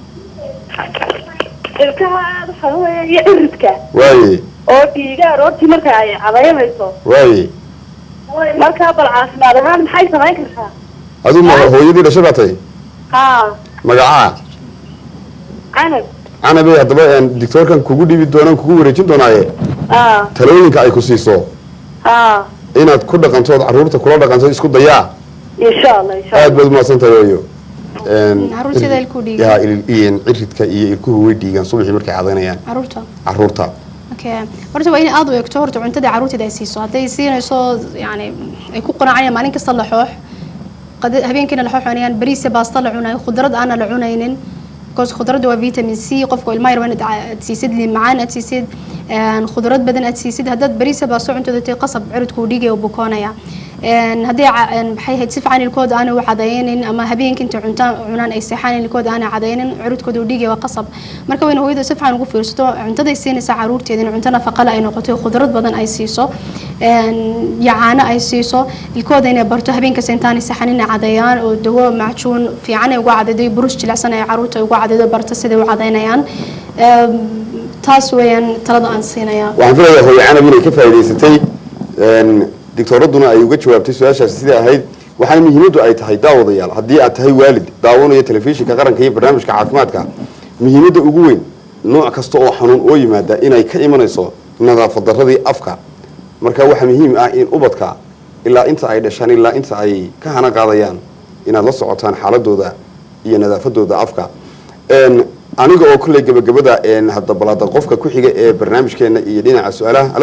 ilkaha aada u xanuunaya iyo ciridka waaye oo dhiiga aroortii marka ay cadaynayso waaye markaa bal caafimaad ahaan maxay samayn kartaa aduu ma hooyadii dhashay baa tahay ha magacaa canab canabey haddaba een, digtoorkan kugu dhiibi doonaan kugu wareejin doonaaye ha talooyinka ay ku siiso ha inaad ku dhaqantood carruurta kula dhaqanto isku dayaa insha allah insha aad allah baad umahadsan tahay waayo Een, Carruurta sida ilkuhu dhiigaan. yaa, il- il- ciridka iyo ilkuhu way dhiigaan subaxii markay cadaynayaan caruurta carruurta okay horta waa in aad u eegto horta cuntada caruurteeda ay siiso hadday siinayso yani ay ku qanacayaan maalin kasta laxoox qada- habeenkiina laxoox cunayaan bariis iyo baasta la cunayo khudrad aana la cunaynin because khudradda waa vitamin c qofka ilmaha yar waa inaad ca- aad siisid liin macaan aad siisid een, khudrad badan aad siisid haddaad bariis iyo baasto cuntooda tay qasab ciridkuu dhigaya u bukoonaya een, haddii ca- een, maxay ahayd si fiican ilkooda aanay u cadaynin ama habeenkii intay cuntaan cunaan ay seexaan ilkooda aanay cadaynin curudkooda u dhigaya waa qasab marka wayna hooyada si fiican ugu fiirsato cuntaday siinaysa caruurteeda in cunto nafaqale ay noqoto khudrad badan ay siiso een, iyo caano ay siiso ilkooda inay barto habeenkasta intaanay seexan inay cadayaan oo dawo macjuun fiican ay ugu cadaydo burus jilicsan ay caruurta ay ugu cadaydo barto siday u cadaynayaan Een, taas weeyaan talada aan siinayaa waxaan filayaa hooyo canab inay ka faa'iidaysatay een, digtooraduna ay uga jawaabtay su-aashaasi sidai ahayd waxaana muhiimaddu ay tahay daawadayaal haddii aad tahay waalid daawanaya telefishinka qaranka iyo barnaamijka caafimaadka muhiimadda ugu weyn nooc kasta oo xanuun oo yimaada inay ka imanayso nadaafad darradii afka marka waxaa muhiim ah in ubadka ilaa inta ay dhashaan ilaa inta ay ka hana qaadayaan inaad la socotaan xaaladooda iyo nadaafadooda afka Een, aniga oo kolley gabagabada een, hadda balaada qofka ku xiga ee barnaamijkeena iyo dhinaca su-aalaha halo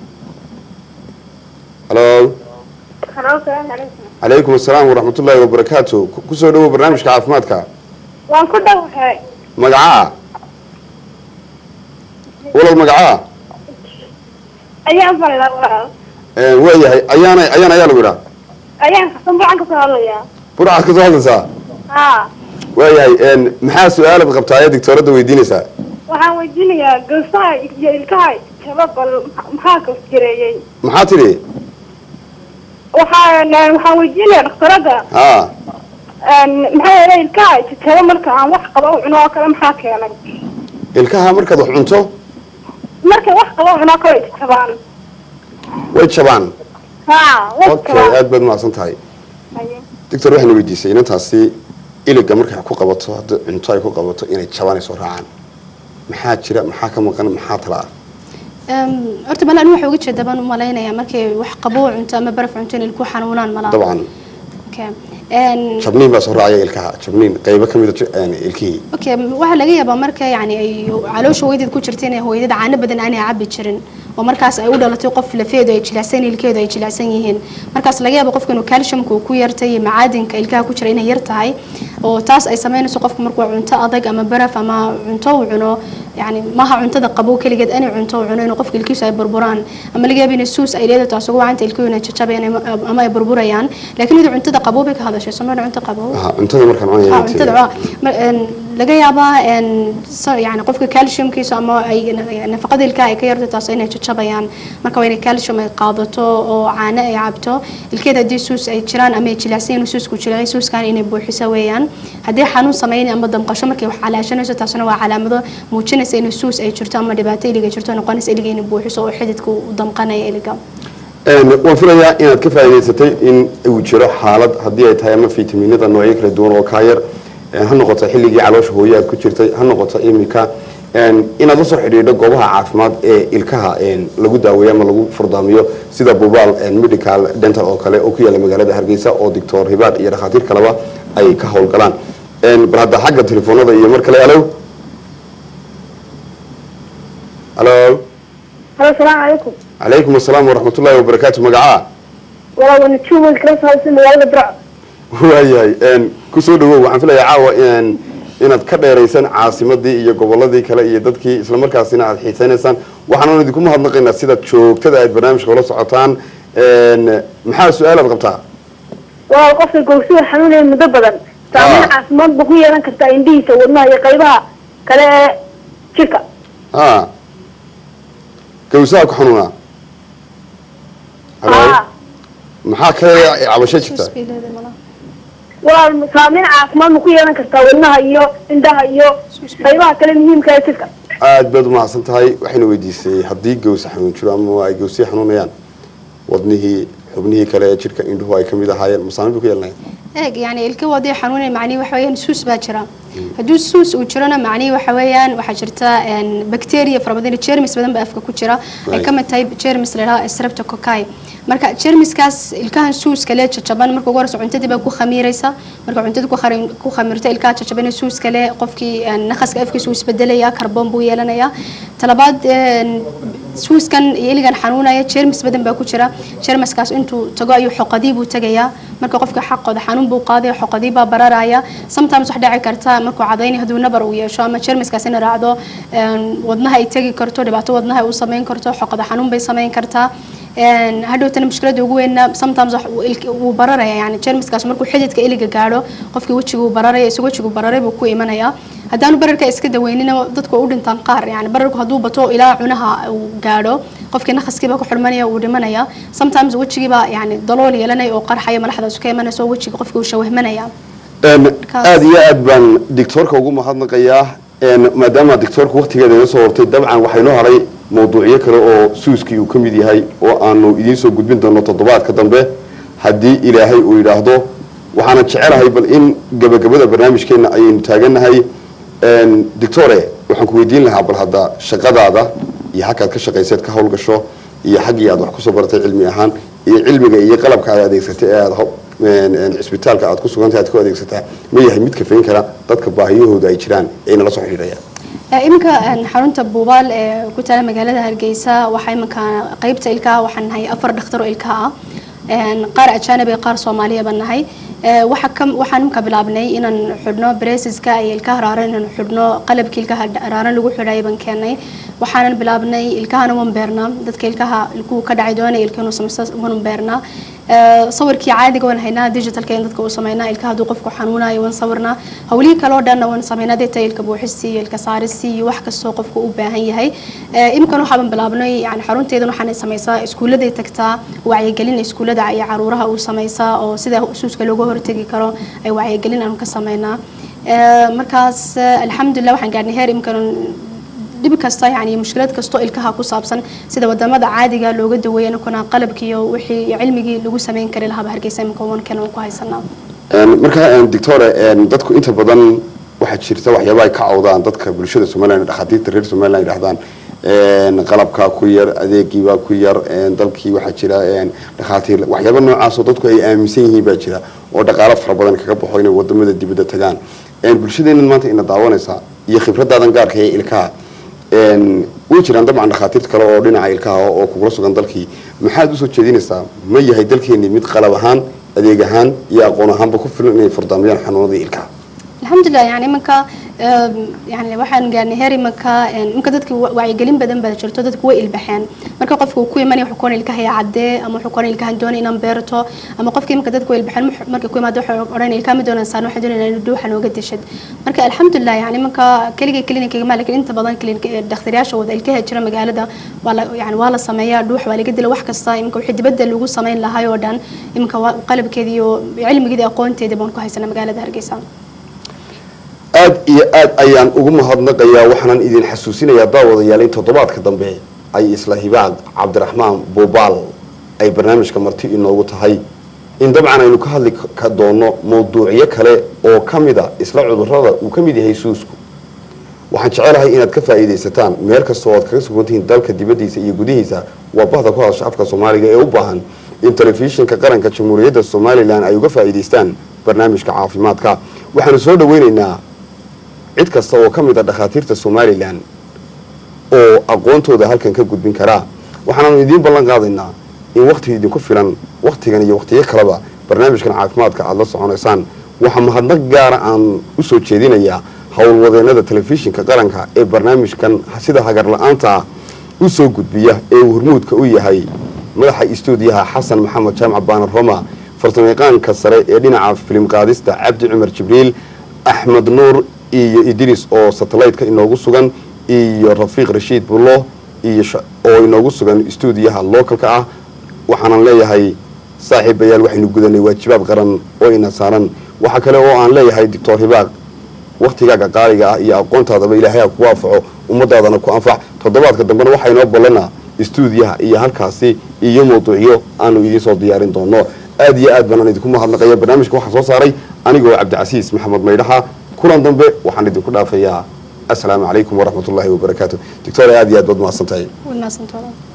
halo Hello, salaamu calaykum. calaykum assalaam waraxmatullaahi wabarakaatu Ku- kusoo dhawow barnaamijka caafimaadka waan ku dhawahay magacaa walal magacaa ayaan fadhidaa walaal Een, waayahay ayaana ayaan ayaa lagu idhaa ayaan kasan buucan ka soo hadlayaa burcaad ka soo hadlaysaa haa waayahay een, maxaa su-aalaad qabtaa ee digtooradda weydiinaysaa waxaan weydiinayaa gowsaha iyo ilkaha jaba bal maxaa gos jireeyey maxaa tidhi waxaan waxaan weydiinayaa dhakhtarada haa maxaa yeelay ilkaha jajaba marka aan wax qaba u cuno oo kale maxaa keenay ilkaha markaad wax cunto marka wax qaba u cuno oo kale ay jajabaan way jabaan haa way okay jajabaan aad baad mahadsan tahay Haye. doctor waxayna weydiisay inantaasi iliga markay ku qabato haddii cunto ay ku qabato inay jabaan ay soo raacaan maxaa jira maxaa ka maqan maxaa tala ah Een, horta mala anigu waxaa uga jeeda baan u malaynayaa markay wax qabo cunto ama baraf cunto in ilku xanuunaan malaa dabcan Okay. Een, jabniin baa soo raacaya ilkaha jabniin qaybo ka mid a ilkihii okay waxaa laga yaabaa marka yani ay caloosha hooyadeed ku jirta inay hooyadada caano badan aanay cabi jirin oo markaas ay u dhalatay qof lafeedu ay jilicsan ilkeedu ay jilicsan yihiin markaas laga yaabo qofka inuu calciumka uu ku yartay iyo macaadinka ilkaha ku jira inay yar tahay oo taas ay sameynayso qofka markuu cunto adag ama baraf ama cunto uu cuno yani maaha cuntada qabow keligeed inay cunto uu cuno inuu qofka ilkiisu ay burburaan ama laga yaabo inay suus ay leedahay taas ugu wacanta ilkihu inay jajabayaan ama- ama ay burburayaan laakiin iyadu cuntada qabow bay ka hadashay soomaalida cunto qabow Aha, cuntada markaan cunaya Ah, cuntada waa ma- een, laga yaabaa een, sa- yani qofka calciumkiisa ama ay nafaqada ilkaha ay ka yarto taas inay jajabayaan marka waa inay calcium ay qaadato oo caano ay cabto ilkeeda haddii suus ay jiraan ama ay jilicsan yihiin suusku jilicay suuskan inay buuxiso weeyaan haddii xanuun sameyn ama damqasho markay wax calaashanayso taasna waa calaamado muujinaysa in suus ay jirto ama dhibaato iliga jirto noqonaysa iliga inay buuxiso oo xididka u damqanaya iliga Een, waan filayaa inaad ka faa'iidaysatay in uu jiro xaalad haddii ay tahay ama fitamiinada noocyo kala duwan oo kaa yar een, ha noqoto xilligii caloosha hooye aad ku jirtay ha noqoto imika een, inaad la soo xidhiidho goobaha caafimaad ee ilkaha een, lagu daaweeyo ama lagu furdaamiyo sida bubaal een, medical dental oo kale oo ku yaala magaalada hargeysa oo doctor hibaad iyo dhakhaatiir kaleba ay ka howlgalaan Een, bal hadda xagga telefoonada iyo mar kale alo alo halo salaamu calaykum calaykum assalaam waraxmatullaahi wabarakaatu magacaa walaa wana juumal kala soo hadlaysa magaalada burco waayahay een, kusoo dhawow waxaan filayaa caawa een, inaad ka dheeraysan caasimadii iyo goboladii kale iyo dadkii islamarkaasina aad xiisaynaysaan waxaan idinku mahadnaqaynaa sidaad joogtada aad barnaamijka ula socotaan een, maxaa su-aalaad qabtaa waa qofka gowsuhu xanuunaya muddo badan saameyn Ah. caafimaad buu ku yeelan kartaa indhihiisa wadnaha iyo qaybaha kale ee jirka a gawsaha ku xanuunaa halo Ah. maxaa kale cabasho jirta suus bay leedahay malaha walaal saameyn caafimaad ma ku yeelan kartaa wadnaha iyo indhaha iyo qaybaha kale muhiimka ee jirka aad baad umahadsan tahay waxayna weydiisay haddii gawsa xanuun jiro ama ay gawsiya xanuunayaan wadnihii xubnihii kale ee jidhka indhuhu ay ka mid ahaayeen masaamin bay ku yeelanaya eeg yani ilka wadii xanuunay macnihi waxa weeyaan suus baa jira hadduu suus uu jirona macnihi waxa weeyaan waxaa jirta een, bacteria fara badan germs badan baa afka ku jira ay Right. ka mid tahay germs la yidhaha streptococci marka germiskaas ilkahan suuska lee jajaban marka ugu horeysa cuntadii baa ku khamiiraysa marka cuntada ku khari- ku khamirto ilkaha jajaban suus kale qofkii een, naqaska afkiisa uu isbedelaya karboon buu yeelanaya talabaad een, suuskan iyo iligan xanuunaya jermis badan baa ku jira jermiskaas intuu tago ayuu xoqadii buu tagayaa marka qofka xaqooda xanuun buu qaadaya xoqadii baa bararaya sometimes wax dhici karta markuu cadaynay hadduu nabar uu yeesho ama jermiskaas ina raacdo een, wadnaha ay tegi karto dhibaato wadnaha ay u sameyn karto xoqada xanuun bay sameyn kartaa Een, hadhowtana mushkilada ugu weynna sometimes wax uu ilk- wuu bararaya yani jermiskaas markuu xididka iliga gaadho qofkii wejiga uu bararaya isagoo wejigu bararay buu ku imanaya haddaanu bararka iska daweynina dadku waa u dhintaan qaar yani bararku hadduu bato ilaa cunaha uu gaadho qofkii naqaskiiba ku xurmanaya uu dhimanaya sometimes wejigiiba yani dalool yeelanaya oo qarxaya malaxdaas ka imanaysa oo wejiga qofkii uu shawahmanaya aada iyo aad baan dictoorka ugu mahadnaqayaa Een, maadaama dictoorka waqtigeeda iga soo hortay dabcan waxaa inoo haray mawduucyo kale oo suuskii uu ka mid yahay oo aanu idiin soo gudbin doono toddobaadka dambe haddii ilaahay uu yidhaahdo waxaana jecelahay bal in gabagabada barnaamijkeena ayaynu taagannahay Een, dictore waxaan ku weydiin lahaa bal hadda shaqadaada iyo xaggaad ka shaqayseed ka howlgasho iyo xaggii aad wax kusoo baratay cilmi ahaan iyo cilmiga iyo qalabka aad adeegsatay ee aad ho- een, een, cisbitaalka aad ku sugantahay aad ku adeegsataa ma yahay mid kafayn kara dadka baahiyahooda ay jiraan ee nala soo xidhiidhayaan Ee, iminka een, xarunta buubaal ee ku taala magaalada hargeysa waxaa iminka qeybta ilkaha waxaan nahay afar dhakhtar oo ilkaha ah Een, qaar ajaanib iyo qaar soomaaliya baan nahay Ee, waxa ka waxaan iminka bilaabnay inaan xidhno braceska iyo ilkaha raaran inaan xidhno qalabkii ilkaha dha- raaran lagu xidhay baan keenay waxaanan bilaabnay ilkahana waan beernaa dadka ilkaha ilkuhu ka dhacay doonaya ilka inuu sameysto waan beernaa Ee, sawirkii caadiga waan haynaa digitalka in dadka u sameynaa ilkaha hadduu qofku xanuunayo waan sawirnaa hawlihii kale oo dhanna waan sameynaa deta ilka buuxistii iyo ilka saaristii iyo wax kastoo qofku u baahan yahay Ee, iminkan waxaaban bilaabnay yani xarunteedan waxaan sameysaa iskuulladay tagtaa wacyigelin iskuullada iyo caruuraha uu sameysaa oo sida suuska looga hortegi karo ay wacyigelin aanu ka sameynaa Ee, markaas eh, alxamdulilah waxaan gaarnay heer iminkan dhib kasta yani mushkilad kastoo ilkaha ku saabsan sida wadamada caadiga looga daweeya kuna qalabkii iyo wixii iyo cilmigii lagu sameyn kari lahaaba hargeysa iminka wankan waan ku haysanaa Een, marka een, dictore een, dadku inta badan waxaa jirta waxyaaba ay ka cawdaan dadka bulshada somaliland dhakhaatiirta reer somaliland yidhahdaan een, qalabkaa ku yar adeegiibaa ku yar een, dalkii waxaa jira een, dhakhaatiir waxyaaba noocaasoo dadku ay aaminsan yihiin baa jira oo dhaqaalo fara badan kaga baxo inay wadamada dibadda tagaan Een, bulshadeennan maanta ina daawanaysa iyo khibradaadan gaarka ee ilkaha een, way jiraan dabcan dhakhaatiir kale oo dhinaca ilkaha oo kugula sugan dalkii maxaad usoo jeedinaysaa ma yahay dalkeeni mid qalab ahaan adeeg ahaan iyo aqoon ahaanba ku filan inay furdaamayaan xanuunadii ilkaha alxamdulilah yani iminka em, yani waxaan gaarnay heer iminka em, iminka dadki wa- wacyigelin badan baa jirto dadku way ilbaxeen marka qofka uu ku imanaya wuxuu koona ilkahaya caddee ama wuxuu koona ilkahan doonay inaan beerto ama qofka iminka dadku way ilbaxeen mux- markay ku imaado waxay odhan ilkaha ma doonaan saan waxaan doonayna in dhuuxa nooga dishad marka alxamdulilah yani iminka keligay clinic ma lakin inta badan clinic dhakhtaryaasha wada ilkaha jira magaalada waa la yani waa la sameeyaa dhuux waa laga dila wax kasta iminka wixii dibadda lagu sameyn lahay oo dhan iminka waa qalabkeedii iyo cilmigeedii aqoonteedii baan ku haysanaa magaalada hargeysa aad iyo aad ayaan ugu mahadnaqayaa waxaanan idin xasuusinayaa daawadayaal in toddobaadka dambe ay isla hibaad cabdiraxmaan buubaal ay barnaamijka marti inoogu tahay in dabcan aynu ka hadli ka doono mawduucyo kale oo ka mida isla cudurrada uu ka mid yahay suusku waxaan jecelahay inaad ka faa'iidaysataan meel kastoo aad kaga sugan tihiin dalka dibaddiisa iyo gudihiisa waa bahda ku hadasha afka soomaaliga ee u baahan in telefishinka qaranka jamhuuriyadda somalilan ay uga faa'iidaystaan barnaamijka caafimaadka waxaanu soo dhaweynaynaa cid kasta oo ka mid a dhakhaatiirta somalilan oo aqoontooda halkan ka gudbin karaa waxaanaanu idiin ballan qaadaynaa in wakhti idinku filan wakhtigan iyo wakhtiyo kaleba barnaamijkan caafimaadka aada la soconaysaan waxaa mahadnaq gaara aan u soo jeedinayaa howlwadeenada telefishinka qaranka ee barnaamijkan sida hagar la-aanta ah u soo gudbiya ee uu hormuudka u yahay madaxa istuudiyaha xasan maxamed jaamac baanar roma farsamayaqaanka sare ee dhinaca filim qaadista cabdi cumar jibriil axmed nuur iyo idris oo satellite-ka inoogu sugan iyo rafiiq rashiid bullo iyo sha- oo inoogu sugan istuudiyaha localka ah waxaanan leeyahay saaxiibayaal waxaynu gudanay waajibaad qaran oo ina saaran waxaa kale oo aan leeyahay doctor hibaaq waktigaaga qaaliga ah iyo aqoontaadaba ilaahay ha ku waafaco ummadaadana ku anfac toddobaadka dambena waxaa inoo ballanaa istuudiyaha iyo halkaasi iyo mawduucyo aanu idiin soo diyaarin doono aad iyo aad baan idinku mahadnaqaya barnaamijka waxaa soo saaray anigoo cabdicasiis maxamed maydhaxa kulan dambe waxaan idinku dhaafayaa asalaamu calaykum waraxmat ullaahi wabarakaatu doctor aad iyo aad baad mahadsantahay way mahadsantahay